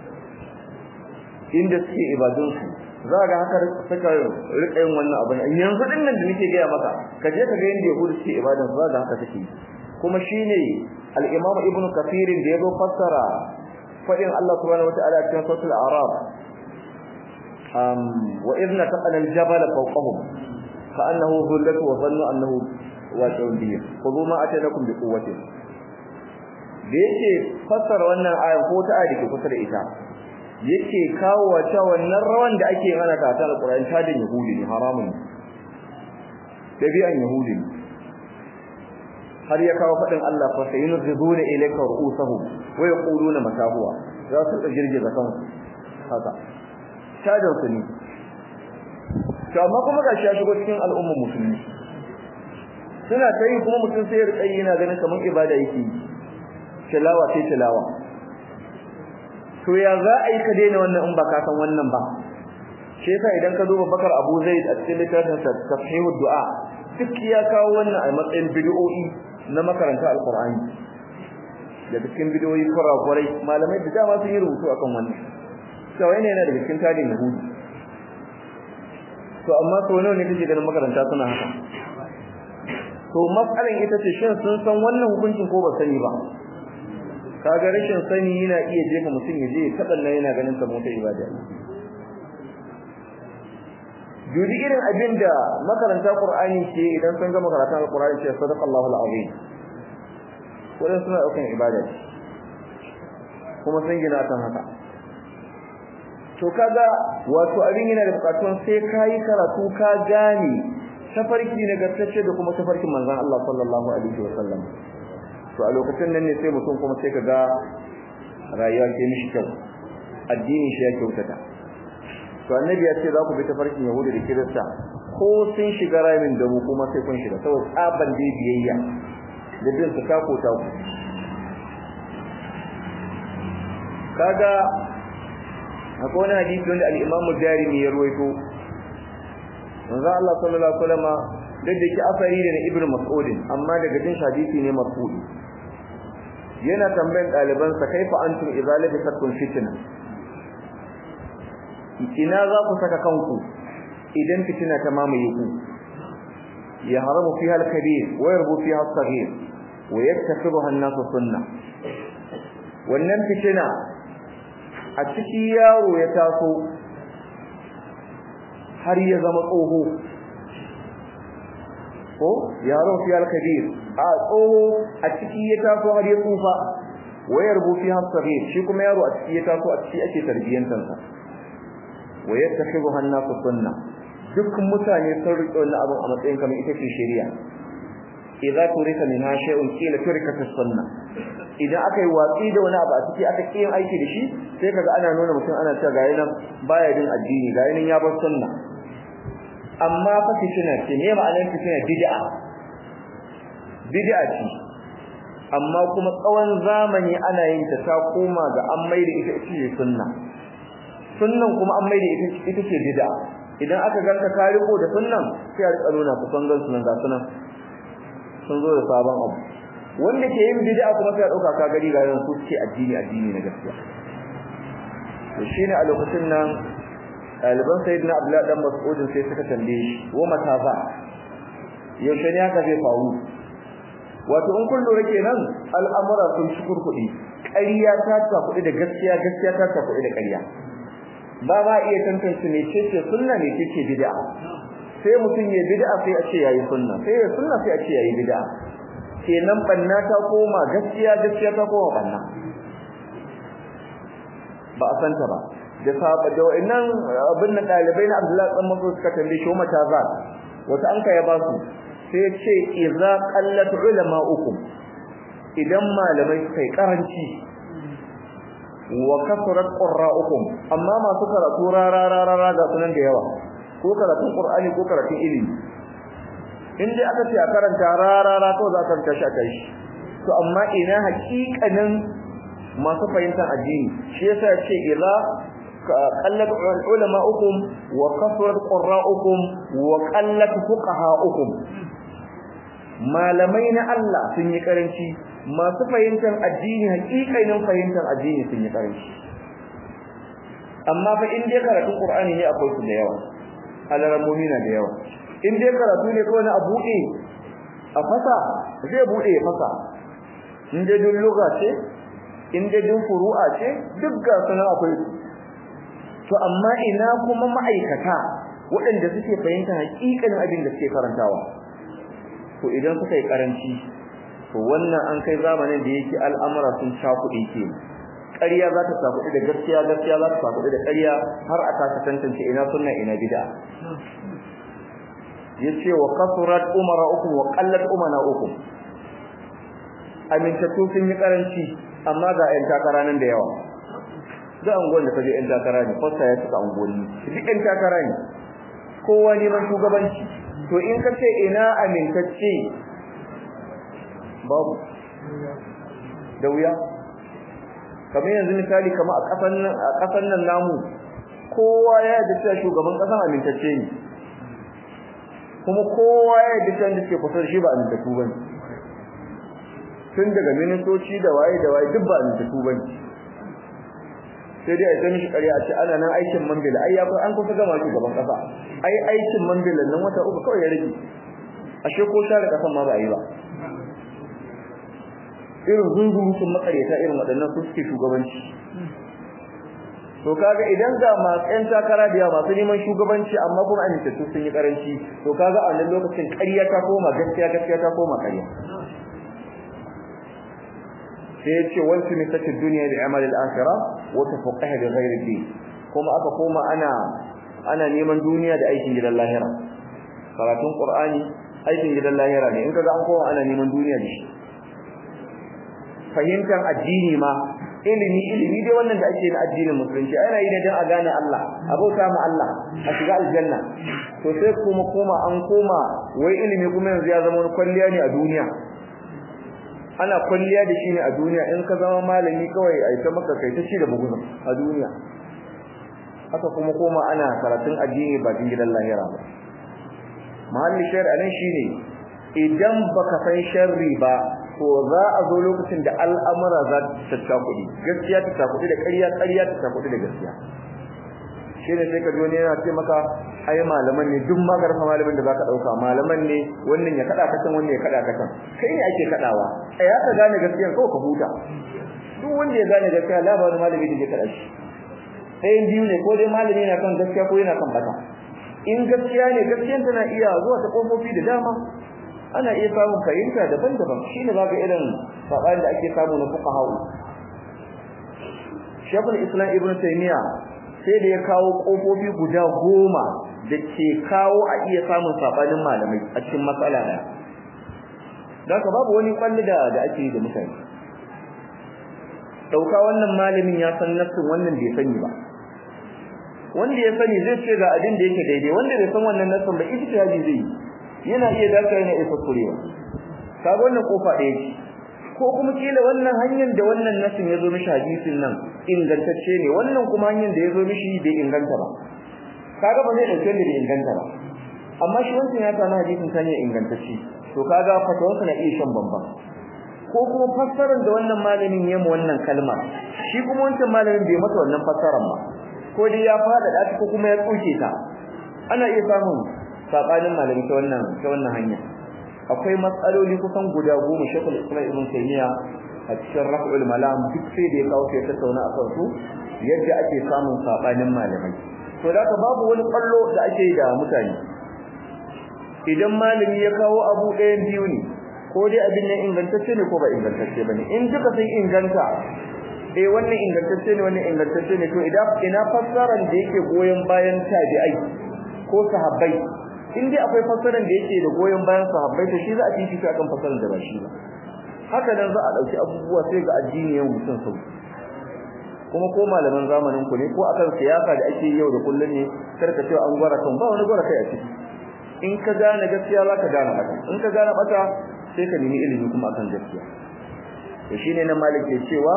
inda suke ibadun su za ga haka suka rika yin wannan abu yanzu din nan da nake gaya maka ka je ka ga yanda yahudi suke ibadan su za ga haka take kuma shine al-imam ibnu kathir da yazo fassara fadin Allah subhanahu wataala cikin suratul a'raf um wa idna taqala al-jabala fawqahum ka'annahu dhullatu wa dhannu annahu waqi'un bihim khudhu ma atanakum bi quwwatin da yake fassara wannan aya ko ta aya dake kusa da ita yake kawo wata wannan rawan da ake hana ta ta alqur'ani ta da yahudi ne haramun dabi'an yahudi har ya kawo fadin Allah fa sayunziduna ilayka ru'usahum wa yaquluna mata huwa za su girgiza kansu haka tadan su ne to amma kuma gashi ya shigo cikin al'ummar musulmi suna ta yi kuma mutum sai ya rika yana ganin kamar ibada yake yi tilawa sai tilawa to ya za a yi ka daina wannan in ba ka san wannan ba shi yasa idan ka duba bakar abu zaid a cikin littafin sa tafhimu du'a duk ya kawo wannan a matsayin bid'o'i na makaranta alqur'ani da cikin bid'o'i kurakurai malamai da dama sun yi rubutu akan wannan kawai ne yana da cikin tarihin yahudi to amma to nawa ne kake ganin makaranta suna haka to matsalan ita ce shin sun san wannan hukuncin ko ba sani ba kaga rashin sani yana iya jefa mutum ya je ya taɓa yana ganin kamar ta ibada Judi irin abin da makaranta Qur'ani ce idan sun gama karatun Al-Qur'ani ce sadaqallahu al-azim. Wannan suna daukan ibada kuma sun gina kan haka. To kaga wato abin yana da bukatun sai kai karatu ka gane tafarki ne gaskace da kuma tafarkin manzon Allah sallallahu alaihi wasallam. To a lokacin nan ne sai mutum kuma sai kaga rayuwa ke mishi kyau. Addini shi ya kyautata. to annabi ya ce za ku bi tafarkin yahudu da kirista ko sun shiga ramin da mu kuma sai kun shiga saboda tsaban da biyayya da bin su ta ko ta ku kaga akwai wani hadisi wanda al-Imam Jarimi ya ruwaito manzo Allah sallallahu alaihi wasallam da yake asari da Ibn Mas'ud amma daga jin hadisi ne marfu'i yana tambayan ɗalibansa kaifa antum idza labisatum fitna ina za ku saka kanku idan fitina ta mamaye ku ya haramu fiha al-kabir wa yarbu fiha as-saghir wa yaktafiruha an-nas sunna wannan fitina a ciki yaro ya taso har ya zama tsoho ko yaro fiha al-kabir a tsoho a ciki ya taso har ya tsufa wa yarbu fiha as-saghir shi kuma yaro a ciki ya taso a ciki ake tarbiyantarsa wa yattakhidhuha an-nas sunna duk mutane sun riƙe wannan abin a matsayin kamar ita ce shari'a idza turika minha shay'un qila turikat as-sunna idan aka yi watsi da wani abu a ciki aka kiyin aiki da shi sai kaga ana nuna mutum ana cewa gayi nan baya din addini gayi nan ya bar sunna amma fa fitina ce me ma'anar fitina bid'a bid'a ce amma kuma tsawon zamani ana yin ta ta koma ga an maida ita ce sunna sunnan kuma an maida ita ita ce bid'a idan aka ganka ka riko da sunnan sai a rika nuna ku san gansu nan ga sunan sun zo da sabon abu wanda ke yin bid'a kuma sai a dauka ka gari ga yan su ce addini addini na gaskiya to shine a lokacin nan ɗaliban sayyidina abdullahi dan mas'ud sai suka tambaye shi wa matafa yaushe ne haka zai faru wato in kun lura kenan al'amura sun shukur kuɗi ƙarya ta ta kuɗi da gaskiya gaskiya ta ta kuɗi da ƙarya ba ba iya tantance ne ce ce sunna ne ce ce bid'a sai mutum ya bid'a sai a ce yayi sunna sai ya sunna sai a ce yayi bid'a kenan banna ta koma gaskiya gaskiya ta koma banna ba a santa ba da saba da wannan abin nan dalibai na Abdullahi dan Mas'ud suka tambaye shi mata za wata anka ya ba su sai ce idza qallat ulama'ukum idan malamai kai karanci wa kasrat qurra'ukum amma masu karatu rararara ga sunan da yawa ko karatun qur'ani ko karatun ilimi in dai aka ce a karanta rarara ko za ka tashi kai to amma ina hakikanin masu fahimtar addini shi yasa ya ce idza qallat ulama'ukum wa kasrat qurra'ukum wa qallat fuqaha'ukum malamai na Allah sun yi karanci masu fahimtar addini hakikanin fahimtar addini sun yi karanci amma fa in dai karatun Qur'ani ne akwai su da yawa alarammomi na da yawa in dai karatu ne kawai na a buɗe a fasa zai buɗe ya fasa in dai dun lugha ce in dai dun furu'a ce duk ga sunan akwai su to amma ina kuma ma'aikata waɗanda suke fahimtar hakikanin abin da suke karantawa to idan suka yi karanci to wannan an kai zamanin da yake al'amura sun cakuɗe ke ƙarya za ta cakuɗe da gaskiya gaskiya za ta cakuɗe da ƙarya har a kasa tantance ina sunna ina bid'a yace wa kasurat umara uku wa qallat umana uku amintattu sun yi karanci amma ga ƴan takara nan da yawa da anguwan da kaje yan takara ne fasta ya suka angoni duk yan takara ne kowa neman shugabanci to in ka ce ina amintacce babu da wuya kamar yanzu misali kamar a kasan nan a kasan nan namu kowa ya yarda cewa shugaban kasan amintacce ne kuma kowa ya yarda cewa da ke kusa da shi ba amintattu bane tun daga ministoci da waye da waye duk ba amintattu bane sai dai a yi mishi ƙarya a ce ana nan aikin mambila ai ya an kusa gama shi gaban ƙasa ai aikin mambila nan wata uku kawai ya rage ashe ko share ƙasan ma ba a yi ba irin zunzurutun makareta irin waɗannan su suke shugabanci to kaga idan ga masu ƴan takara da yawa masu neman shugabanci amma kuma amintattu sun yi karanci to kaga a wannan lokacin ƙarya ta koma gaskiya gaskiya ta koma ƙarya sai yace wal tunisatu dunya bi amal al akhirah wa tafaqaha bi ghairi din kuma aka koma ana ana neman duniya da aikin gidan lahira karatun qur'ani aikin gidan lahira ne in kaga an koma ana neman duniya da shi fahimtar addini ma ilimi ilimi dai wannan da ake na addinin musulunci ana yi ne don a gane Allah a bauta ma Allah a shiga aljanna to sai kuma koma an koma wai ilimi kuma yanzu ya zama kwalliya ne a duniya ana kwalliya da shi ne a duniya in ka zama malami kawai a ita maka kai ta ci da buguzun a duniya haka kuma koma ana karatun addini ba cikin gidan lahira ba mahalli shayar anan shine idan baka san sharri ba to za a zo lokacin da al'amura za ta tsaka kudi gaskiya ta tsaka kudi da ƙarya ƙarya ta tsaka kudi da gaskiya shine sai ka ji wani yana ce maka ai malaman ne duk magarfa malamin da zaka dauka malaman ne wannan ya kada ka can wannan ya kada ka can kai ne ake kadawa ai ka gane gaskiya ko ka huta duk wanda ya gane gaskiya labarin malami da ke kada shi sai biyu ne ko dai malami yana kan gaskiya ko yana kan bata in gaskiya ne gaskiyan tana iya zuwa ta kofofi da dama ana iya samun fahimta daban-daban shine zaka irin sabani da ake samu na fuqaha Sheikhul Islam Ibn Taymiyyah sai da ya kawo kofofi guda goma da ke kawo a iya samun sabanin malamai a cikin matsala da Daka babu wani kwalli da da ake da mutane dauka wannan malamin ya san nafsin wannan bai sani ba wanda ya sani zai ce ga abin da yake daidai wanda bai san wannan nafsin ba ijtihadi zai yi yana iya dace yana isa kurewa kaga wannan kofa ɗaya ce ko kuma kila wannan hanyar da wannan nasin yazo mishi hadisin nan ingantacce ne wannan kuma hanyar da yazo mishi bai inganta ba kaga ba zai dauke da bai inganta ba amma shi wancan ya samu hadisin ta ne ingantacce to kaga fatawarsa na iya shan bamban ko kuma fassarar da wannan malamin ya mu wannan kalma shi kuma wancan malamin bai mata wannan fassarar ba ko dai ya fada da ko kuma ya tsoke ta ana iya samun sabanin malami ta wannan ta wannan hanya akwai matsaloli kusan guda goma shekul islam ibn taymiya a cikin raf'ul malam duk sai da ya kawo sai tattauna a kan su yadda ake samun sabanin malamai to da ka babu wani kallo da ake da mutane idan malami ya kawo abu ɗayan biyu ne ko dai abin nan ingantacce ne ko ba ingantacce bane in duka sun inganta eh wannan ingantacce ne wannan ingantacce ne to idan ina fassaran da yake goyen bayan tabi'ai ko sahabbai in dai akwai fassaran da yake da goyen bayan sahabbai to shi za a fifita akan fassaran da ba shi ba haka nan za a dauki abubuwa sai ga addini yau mutum sau kuma ko malaman zamanin ku ne ko akan siyasa da ake yau da kullun ne karka cewa an gwara kan ba wani gwara kai a ciki in ka gane gaskiya za ka gane bata in ka gane bata sai ka nemi ilimi kuma akan gaskiya to shine nan malik ke cewa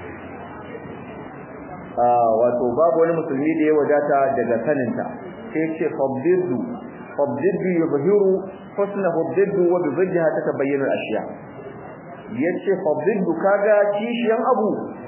wato babu wani musulmi da ya wadata daga saninta sai ce fabdidu fabdidu yubhiru husnahu biddu wa bidha tatabayyana al-ashya yace fabdidu kaga kishiyan abu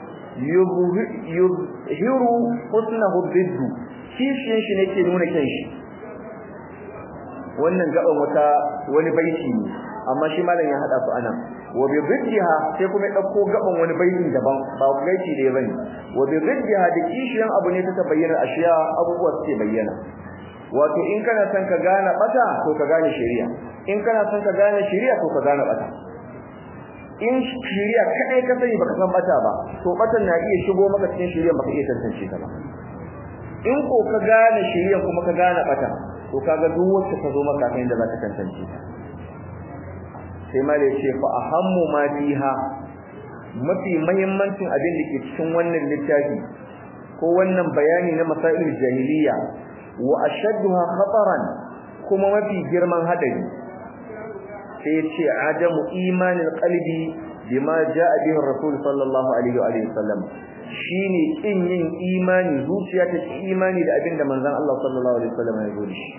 yubhiru husnahu biddu kishiyan shi ne ke nuna kyan shi wannan gaban wata wani baiti ne amma shi malam ya hada su anan wa bi bidha sai kuma dauko gaban wani baitin daban ba baiti da bane wa bi bidha da kishiyan abu ne ta bayyana ashiya abubuwa suke bayyana wato in kana son ka gane bata to ka gane shari'a in kana son ka gane shari'a to ka gane bata in shari'a kadai ka sani baka san bata ba to batan na iya shigo maka cikin shari'a baka iya tantance ta ba in ko ka gane shari'a kuma ka gane bata to kaga duk wacce ka zo maka kan da zaka tantance ta sai mali ce fa ahammu ma fiha mafi muhimmancin abin da ke cikin wannan littafi ko wannan bayani na masail jahiliya wa ashadduha khataran kuma mafi girman hadari sai ce adamu imanin qalbi bima jaa bihi rasul sallallahu alaihi wa alihi wasallam shine kin yin imani zuciya ta imani da abinda manzon Allah sallallahu alaihi wasallam ya zo shi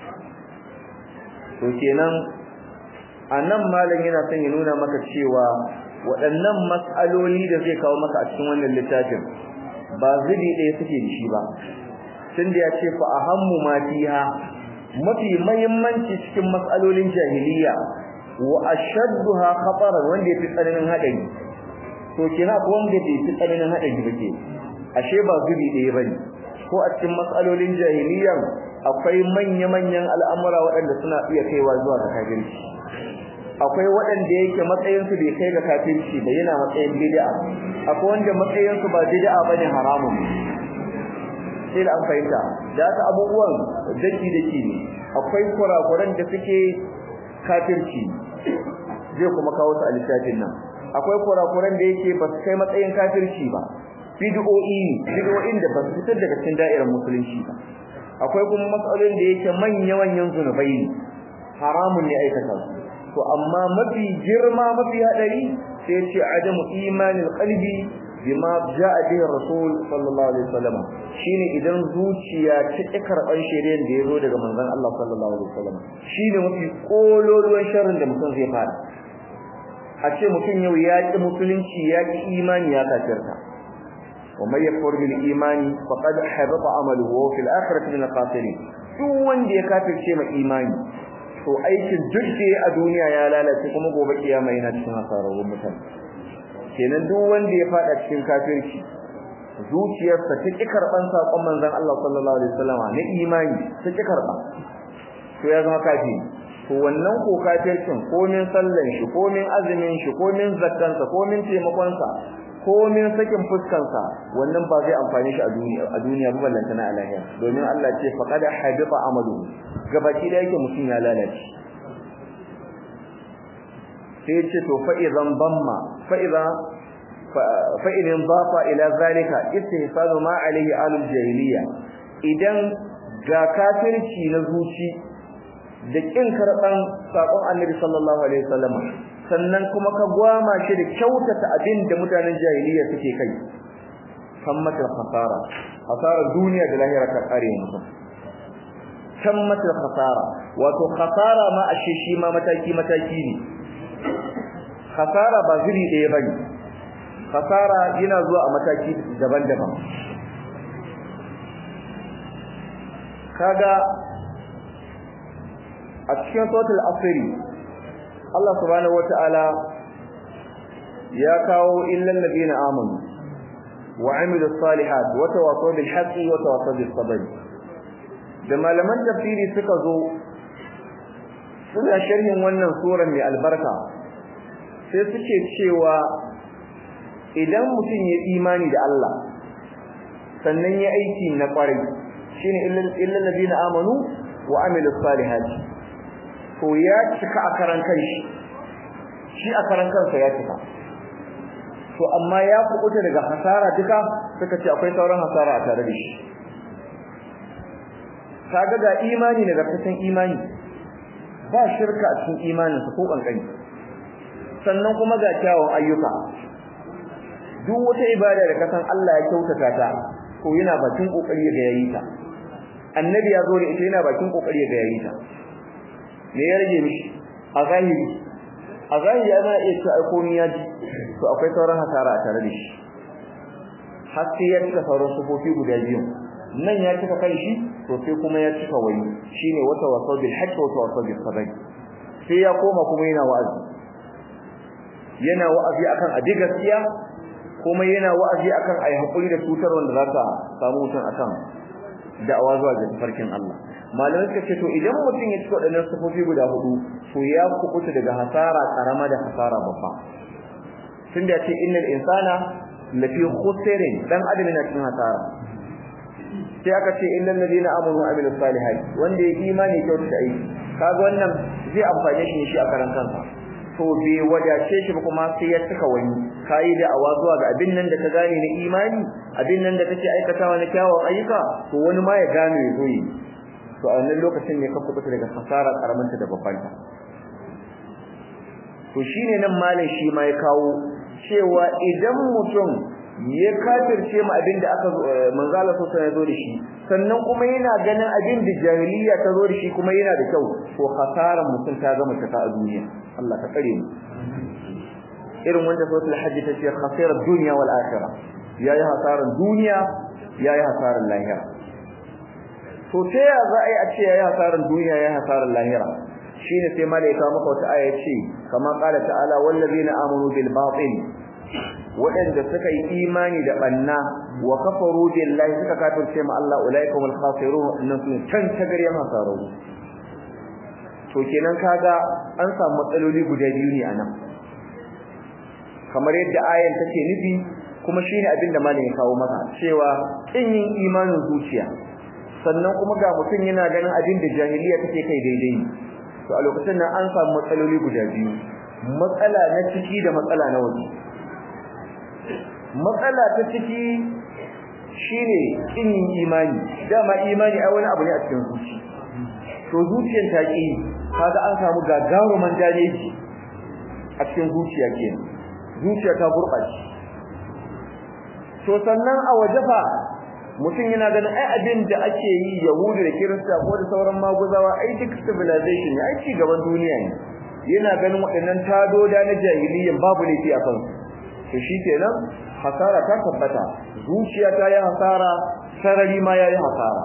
to kenan anan malam yana son ya nuna maka cewa waɗannan mas'aloli da zai kawo maka a cikin wannan littafin ba zubi ɗaya suke da shi ba tunda ya ce fa ahammu ma fiha mafi muhimmanci cikin mas'alolin jahiliya wa ashadduha khataran wanda yafi tsananin hadari to kina ko wanda yafi tsananin hadari bake ashe ba zubi ɗaya bane ko a cikin mas'alolin jahiliya akwai manya-manyan al'amura waɗanda suna iya kaiwa zuwa ga kafirci akwai waɗanda yake matsayinsu bai kai ga kafirci ba yana matsayin bid'a akwai wanda matsayinsu ba bid'a bane haramun sai da an fahimta da haka abubuwan daki daki ne akwai kurakuran da suke kafirci zai kuma kawo su a littafin nan akwai kurakuran da yake ba su kai matsayin kafirci ba bid'o'i bid'o'in da ba su fitar daga cikin da'irar musulunci ba akwai kuma matsalolin da yake manya manyan zunubai ne haramun ne aikata su to amma mafi girma mafi hadari sai ce adamu imanil qalbi bima jaa bihi rasul sallallahu alaihi wasallam shine idan zuciya ta ki karban shari'ar da yazo daga manzon Allah sallallahu alaihi wasallam shine mafi kololuwan sharrin da mutum zai fara a ce mutum yau ya ki musulunci ya ki imani ya kafirta wa may yakfur bil imani faqad habata amaluhu wa fil akhirati min al-khasirin duk wanda ya kafirce ma imani to aikin duk da a duniya ya lalace kuma gobe kiyama yana cikin hasararrun mutane kenan duk wanda ya fada cikin kafirci zuciyarsa ta ki karban sakon manzon Allah sallallahu alaihi wasallam na imani ta ki karba to ya zama kafiri to wannan ko kafircin ko min sallan shi ko min azumin shi ko min zakkan sa ko min taimakon sa ko min sakin fuskan sa wannan ba zai amfane shi a duniya a duniya ba ballanta na alahiya domin Allah ce faqad habita amalu gabaki da yake mutum ya lalace sai ce to fa idan damma fa idza fa idan dafa ila zalika istihsanu ma alayhi alul jahiliya idan ga kafirci na zuci da kin karban sakon annabi sallallahu alaihi wasallam sannan kuma ka gwama shi da kyautata abin da mutanen jahiliya suke kai kammatul khasara khasara duniya da lahira ka kare mutum kammatul khasara wato khasara ma ashe shi ma mataki mataki ne khasara ba zuri ɗaya bane khasara yana zuwa a mataki daban-daban kaga a cikin suratul asr Allah subhanahu wataala ya kawo illal ladina amanu wa amilus salihat wa tawasaw bil haqqi wa tawasaw bis sabr da malaman tafsiri suka zo suna sharhin wannan surar mai albarka sai suke cewa idan mutum ya imani da Allah sannan ya aiki na kwarai shine illal ladina amanu wa amilus salihat to ya cika a karan kanshi shi a karan kansa ya cika to amma ya kubuta daga hasara duka suka ce akwai sauran hasara a tare da shi kaga ga imani daga kasan imani ba shirka a cikin imanin sa ko kankani sannan kuma ga kyawun ayyuka duk wata ibada da kasan Allah ya kyautata ta to yana bakin kokari ga yayi ta annabi ya zo da ita yana bakin kokari ga yayi ta me ya rage mishi a zahiri a zahiri ana iya cewa ai komai ya ji to akwai sauran hasara a tare da shi har sai ya cika sauran sufofi guda biyu nan ya cika kai shi to sai kuma ya cika wani shine wata wasau bil haqq wa wasau bil sabr sai ya koma kuma yana wa'azi yana wa'azi akan abi gaskiya kuma yana wa'azi akan ai hakuri da cutar wanda za ta samu mutum akan da'awa zuwa ga tafarkin Allah malamai suka ce to idan mutum ya cika wadannan sufofi guda hudu to ya kubuta daga hasara karama da hasara babba tunda ya ce innal insana lafi khusrin dan adam yana cikin hasara sai aka ce illal ladina amanu wa amilus salihat wanda ya imani kyautu da aiki kaga wannan zai amfane shi shi a karan kansa to bai wadace shi ba kuma sai ya cika wani kai da awa zuwa ga abin nan da ka gane na imani abin nan da kake aikatawa na kyawun ayyuka to wani ma ya gane ya zo yi to a wannan lokacin ne ka kubuta daga hasara karamanta da babbanta to shine nan malam shi ma ya kawo cewa idan mutum ya kafirce mu abin da aka manzo Allah sallallahu alaihi zo da shi sannan kuma yana ganin abin da jahiliya ta zo da shi kuma yana da kyau to hasaran mutum ta gama ta a duniya Allah ka tsare mu irin wanda suratul hajj ta ce khasirat dunya wal akhirah yayi hasaran duniya yayi hasaran lahira to ta ya za a yi a ce yayi hasaran duniya yayi hasaran lahira shine sai malaika maka wata aya ce kama qala ta'ala wallazina amanu bil batil waɗanda suka yi imani da banna wa kafaru billahi suka kafirce ma Allah ulaikumul khasirun innan su can tagaryan hasaru to kenan kaga an samu matsaloli guda biyu ne anan kamar yadda ayan take nufi kuma shine abin da malamin kawo maka cewa kin yin imanin zuciya sannan kuma ga mutum yana ganin abin da jahiliya take kai daidai to a lokacin nan an samu matsaloli guda biyu matsala na ciki da matsala na waje matsala ta ciki shine kin imani dama imani ai wani abu ne a cikin zuci to zuciyar ta ki kaga an samu gagaruman dajeji a cikin zuciya kenan zuciya ta gurbace to sannan a waje fa mutum yana ganin ai abin da ake yi yahudu da kirista ko da sauran maguzawa ai duk civilization ne ai ci gaban duniya ne yana ganin waɗannan tadoda na jahiliyyan babu laifi a kansu to shikenan hasara ta tabbata zuciya ta yi hasara sarari ma yayi hasara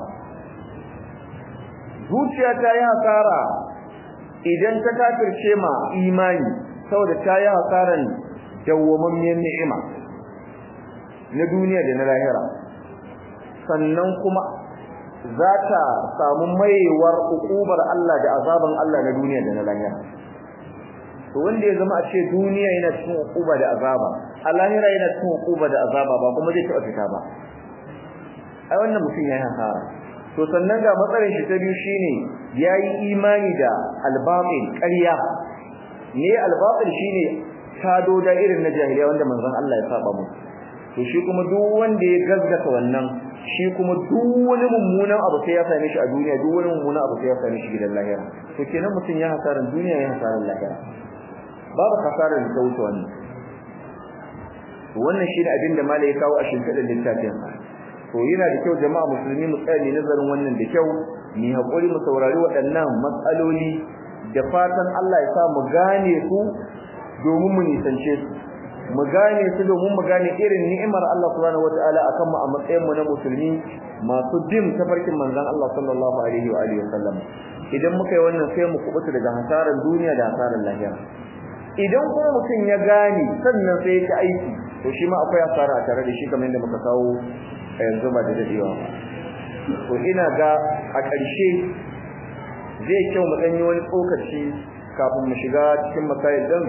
zuciya ta yi hasara idan ta kafirce ma imani saboda ta yi hasaran dawwamammiyar ni'ima na duniya da na lahira sannan kuma za ta samu maiwar ukubar Allah da azaban Allah na duniya da na lahira to wanda ya zama a ce duniya yana cikin ukuba da azaba a lahira yana cikin ukuba da azaba ba kuma zai taɓa fita ba ai wannan mutum yayi hasara to sannan ga matsalar shi ta biyu shine yayi imani da albatil ƙarya ne albatil shine tado da irin na jahiliya wanda manzon Allah ya saba mu to shi kuma duk wanda ya gaskata wannan shi kuma duk wani mummunan abu sai ya same shi a duniya duk wani mummunan abu sai ya same shi gidan lahira to kenan mutum ya hasaran duniya ya hasaran lahira babu hasarar da ta wuce wannan wannan shi ne abin da malai ya kawo a shimfiɗar littafin sa to yana da kyau jama'a musulmi mu tsaya ne nazarin wannan da kyau mu haƙuri mu saurari waɗannan matsaloli da fatan Allah ya sa mu gane su domin mu nisance su mu gane su domin mu gane irin ni'imar Allah subhanahu wataala akan mu a matsayin mu na musulmi masu bin tafarkin manzon Allah sallallahu alaihi wa alihi wasallam idan muka yi wannan sai mu kubuta daga hasaran duniya da hasaran lahira idan kuma mutum ya gane sannan sai ya ci aiki to shi ma akwai asara a tare da shi kamar yadda muka kawo a yanzu ba da dadewa ba to ina ga a ƙarshe zai kyau mu ɗanyi wani tsokaci kafin mu shiga cikin masail ɗin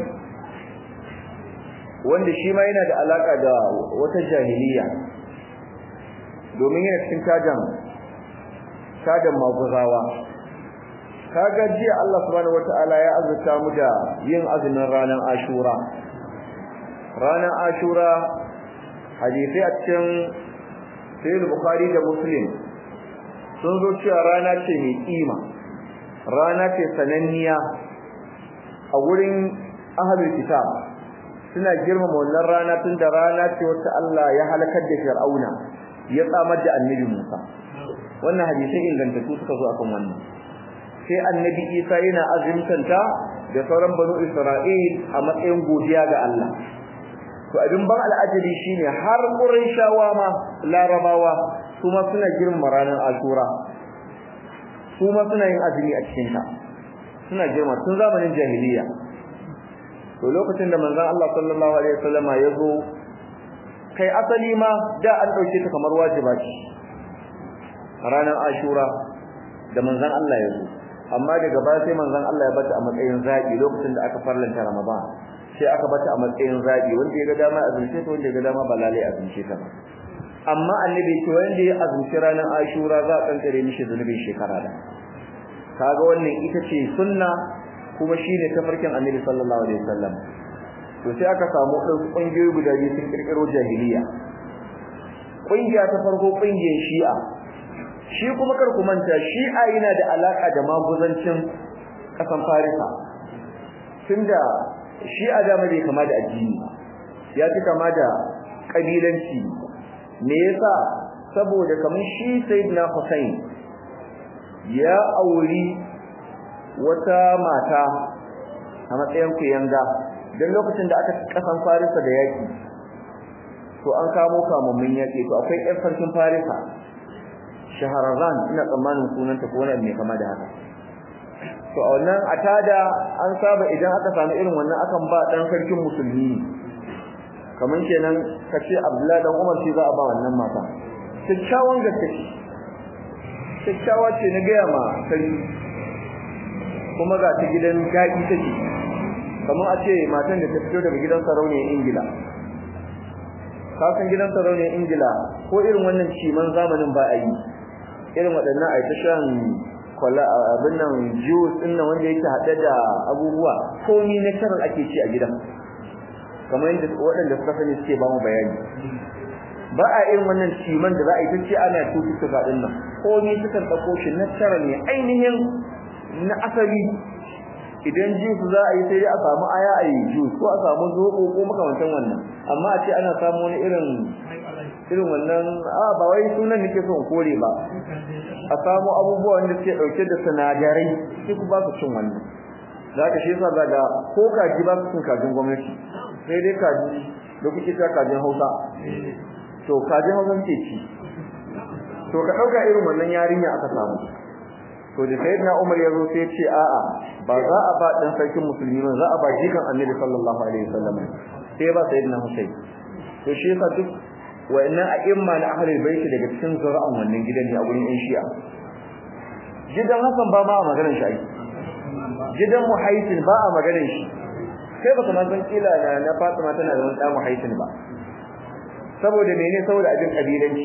wanda shi ma yana da alaka da wata jahiliya domin yana cikin tajan tajan maguzawa kaga jiya Allah subhanahu wataala ya azurta mu da yin azumin ranar Ashura ranar Ashura hadisi a cikin Sahih Bukhari da Muslim sun zo cewa rana ce mai kima rana ce sananniya a wurin ahlul kitab suna girmama wannan rana tunda rana ce wacce Allah ya halakar da Fir'auna ya tsamar da Annabi Musa wannan hadisi ingantattu suka zo akan wannan sai Annabi Isa yana azumtanta da sauran banu Isra'il a matsayin godiya ga Allah to abin ban al'ajabi shine har Qurayshawa ma Larabawa kuma suna girmama ranar Ashura kuma suna yin azumi a cikin ta suna girma tun zamanin jahiliya to lokacin da manzon Allah sallallahu alaihi wasallama ya zo kai asali ma da an dauke ta kamar wajiba ce ranar Ashura da manzon Allah ya zo amma daga baya sai manzon Allah ya bata a matsayin zabi lokacin da aka farlanta Ramadan sai aka bata a matsayin zabi wanda ya ga dama azumce ta wanda ya ga dama ba lalai azumce ta ba amma annabi ce wanda ya azumci ranar Ashura za a kankare mishi zunubin shekara da kaga wannan ita ce sunna kuma shine tafarkin annabi sallallahu alaihi wasallam to sai aka samu ɗan ƙungiyoyi guda biyu sun kirkiro jahiliya ƙungiya ta farko ƙungiyar shi'a shi kuma kar ku manta shi'a yana da alaka da maguzancin ƙasan farisa tunda shi'a da bai kama da addini ya fi kama da kabilanci me yasa saboda kamar shi sayyidina Hussein ya auri wata mata a matsayin kuyanga dan lokacin da aka kasan Farisa da yaki to an kamo kamammin yaki to akwai ƴan sarkin Farisa Shaharazan ina tsammanin sunanta ko wani mai kama da haka to a wannan atada an saba idan aka samu irin wannan akan ba dan sarkin musulmi kamar kenan kace Abdullahi dan Umar shi za a ba wannan mata kyakkyawan gaske kyakkyawa ce na gaya ma sarki kuma ga ta gidan daɗi take kamar a ce matan da ta fito daga gidan sarauniyar Ingila ka san gidan sarauniyar Ingila ko irin wannan ciman zamanin ba a yi irin waɗannan a ta shan kwala abin nan juice din nan wanda yake hade da abubuwa komai na tarar ake ci a gidan kamar yadda waɗanda suka sani suke ba mu bayani ba a irin wannan ciman da za a yi tace ana tuttuka din nan komai sukan dauko shi na tarar ne ainihin na asali idan juice za a yi sai a samu aya a yi juice ko a samu zobo ko makamantan wannan amma a ce ana samu wani irin irin wannan a ba wai sunan nake so in kore ba a samu abubuwa wanda suke dauke da sinadarai sai ku ba su cin wannan zaka shi yasa daga ko kaji ba su cin kajin gwamnati sai dai kaji da kuke ta kajin Hausa to kajin Hausa ce ci to ka dauka irin wannan yarinya aka samu to da sayyidina Umar ya zo sai ce a'a ba za a ba dan sarkin musulmi ba za a ba jikan Annabi sallallahu alaihi wasallam sai ba sayyidina Husayn to shi yasa duk wa'annan a'imma na ahlul bait daga cikin zura'an wannan gidan ne a gurin ɗan Shi'a gidan Hassan ba ma a maganar shi gidan Muhaisin ba a maganar shi sai baka ma san kila na na Fatima tana da wani ɗan Muhaisin ba saboda mene saboda abin kabilanci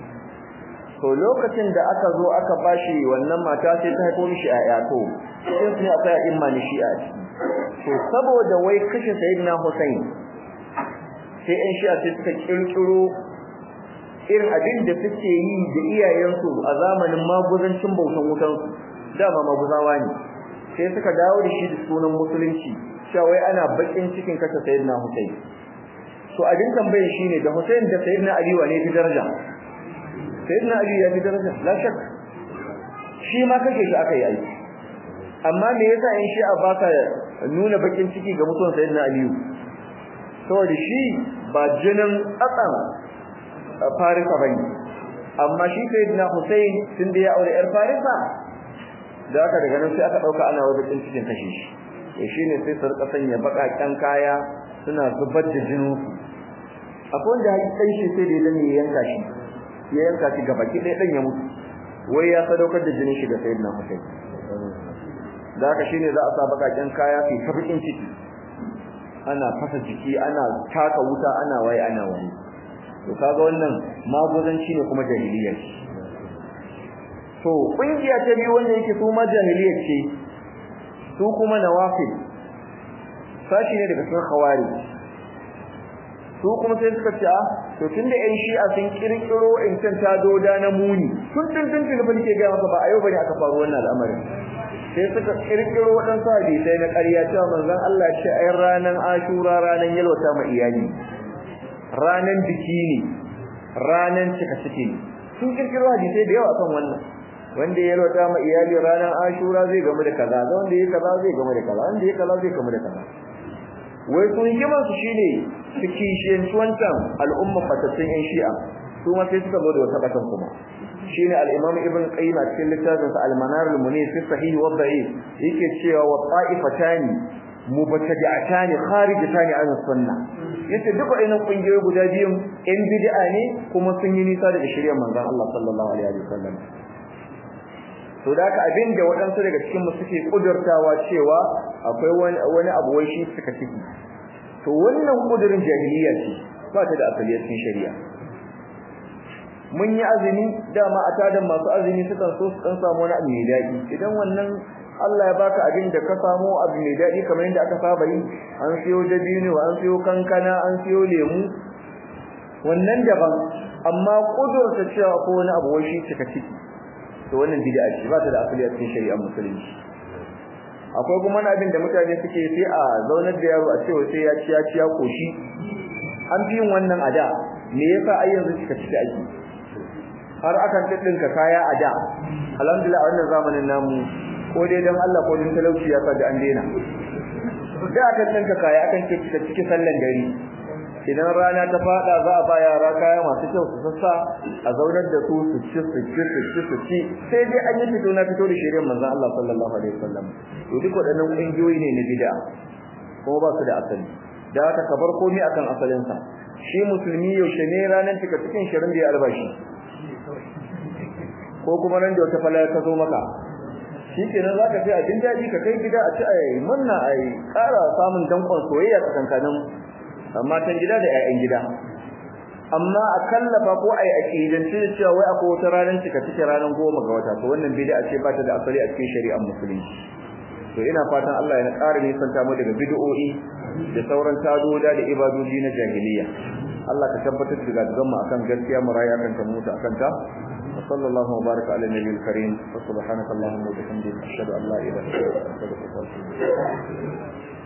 to lokacin da aka zo aka bashi wannan mata sai ta haifo mishi ƴaƴa to sai su ne akwai a'imma na Shi'a to saboda wai kashe Sayyidina Hussein sai ƴan Shi'a sai suka kirkiro irin abin da suke yi da iyayensu a zamanin maguzancin bautan wutan dama maguzawa ne sai suka dawo da shi da sunan musulunci cewa wai ana bakin cikin kashe sayyidina Hussein to abin tambayar shine da Hussein da sayyidina Ali wane fi daraja sayyidina Ali ya fi daraja la shak shi ma kashe shi aka yi ai amma me yasa in shi a baka nuna bakin ciki ga mutuwan sayyidina Ali saboda shi ba jinin tsatsan Farisa bane amma shi sayyidina Hussein tun da ya aure yar Farisa da aka daga nan sai aka dauka ana wajen cikin kashe shi to shine sai su rika sanya bakakan kaya suna zubar da jinin akwai wanda hakikan shi sai da ya yanka shi ya yanka shi gaba ki dan ya mutu wai ya sadaukar da jinin shi ga sayyidina Hussein da aka shine za a sa bakakan kaya fi tabikin ciki ana fasa jiki ana taka wuta ana waye ana waye to kaga wannan magozanci ne kuma jahiliya ce to kungiya ta biyu wanda yake su ma jahiliya ce su kuma nawafil sashi ne daga cikin khawari su kuma sai suka ce to tunda ƴan shi'a sun kirkiro in can ta doda na muni tun tun tun tun fa nake ga maka ba a yau bane aka faru wannan al'amarin sai suka kirkiro waɗansu hadisai na ƙarya cewa manzon Allah ce ai ranan Ashura ranan yalwata ma iyali ranan biki ne ranan cika ciki ne sun kirkiro hadisai da yawa kan wannan wanda ya yalwata ma iyali ranan Ashura zai gamu da kaza wanda ya kaza zai gamu da kaza wanda ya kaza zai gamu da kaza wai sun hikimar su shine su kishiyanci wancan al'umma fatattun yan shi'a su ma sai suka zo da wata batan kuma shine al-Imam Ibn Qayyim a cikin littafin sa Al-Manar al-Munir fi Sahih wa Da'if yake cewa wa ta'ifatani mubtadi'atani kharijatani an sunnah yace duka wayannan kungiyoyi guda biyun in bid'a ne kuma sun yi nisa daga shari'ar manzon Allah sallallahu alaihi wasallam to da ka abin da waɗansu daga cikin mu suke kudurtawa cewa akwai wani wani abu wai shi suka ciki to wannan kudurin jahiliya ce ba ta da asali a cikin shari'a mun yi azumi dama a tadan masu azumi sukan so su dan samu wani abu mai daɗi idan wannan Allah ya baka abin da ka samu abu mai daɗi kamar yadda aka saba yi an siyo dabino an siyo kankana an siyo lemu wannan daban amma kudurta cewa ko wani abu wai shi cika ciki to wannan bid'a ce ba ta da asali a cikin shari'ar musulunci akwai kuma wani abin da mutane suke sai a zaunar da yaro a cewa sai ya ci ya ci ya koshi an fi yin wannan a da me yasa ai yanzu cika ciki ake har akan ɗinka kaya a da alhamdulillah a wannan zamanin namu ko dai dan Allah ko dan talauci ya sa da an daina da akan ɗinka kaya akan cika ciki sallan dare idan rana ta fada za a ba yara kaya masu kyau su sassa a zaunar da su su ci su ci su ci su ci sai dai an yi fito na fito da shirye manzon Allah sallallahu alaihi wasallam to duk waɗannan ƙungiyoyi ne na bid'a kuma ba su da asali da haka ka bar komai akan asalin sa shi musulmi yaushe ne ranar cika cikin shirin da ya albashi ko kuma ran da wata falaya ta zo maka shikenan zaka sai a jin daɗi ka kai gida a ci a yi munna a yi ƙara samun dankon soyayya tsakankanin matan gida da 'ya'yan gida amma a kallafa ko ai aqidanci da cewa wai akwai wata ranar cika cike ranar goma ga wata to wannan bid'a ce ba ta da asali a cikin shari'ar musulunci to ina fatan Allah ya ƙara nisanta mu daga bid'o'i da sauran tadoda da ibadoji na jahiliya Allah ka tabbatar da gaban mu akan gaskiya mu rayu akan ta mutu akan ta wa sallallahu wa baraka ala nabiyil karim wa subhanaka allahumma wa bihamdika ashhadu an la ilaha illa anta astaghfiruka wa atubu ilaik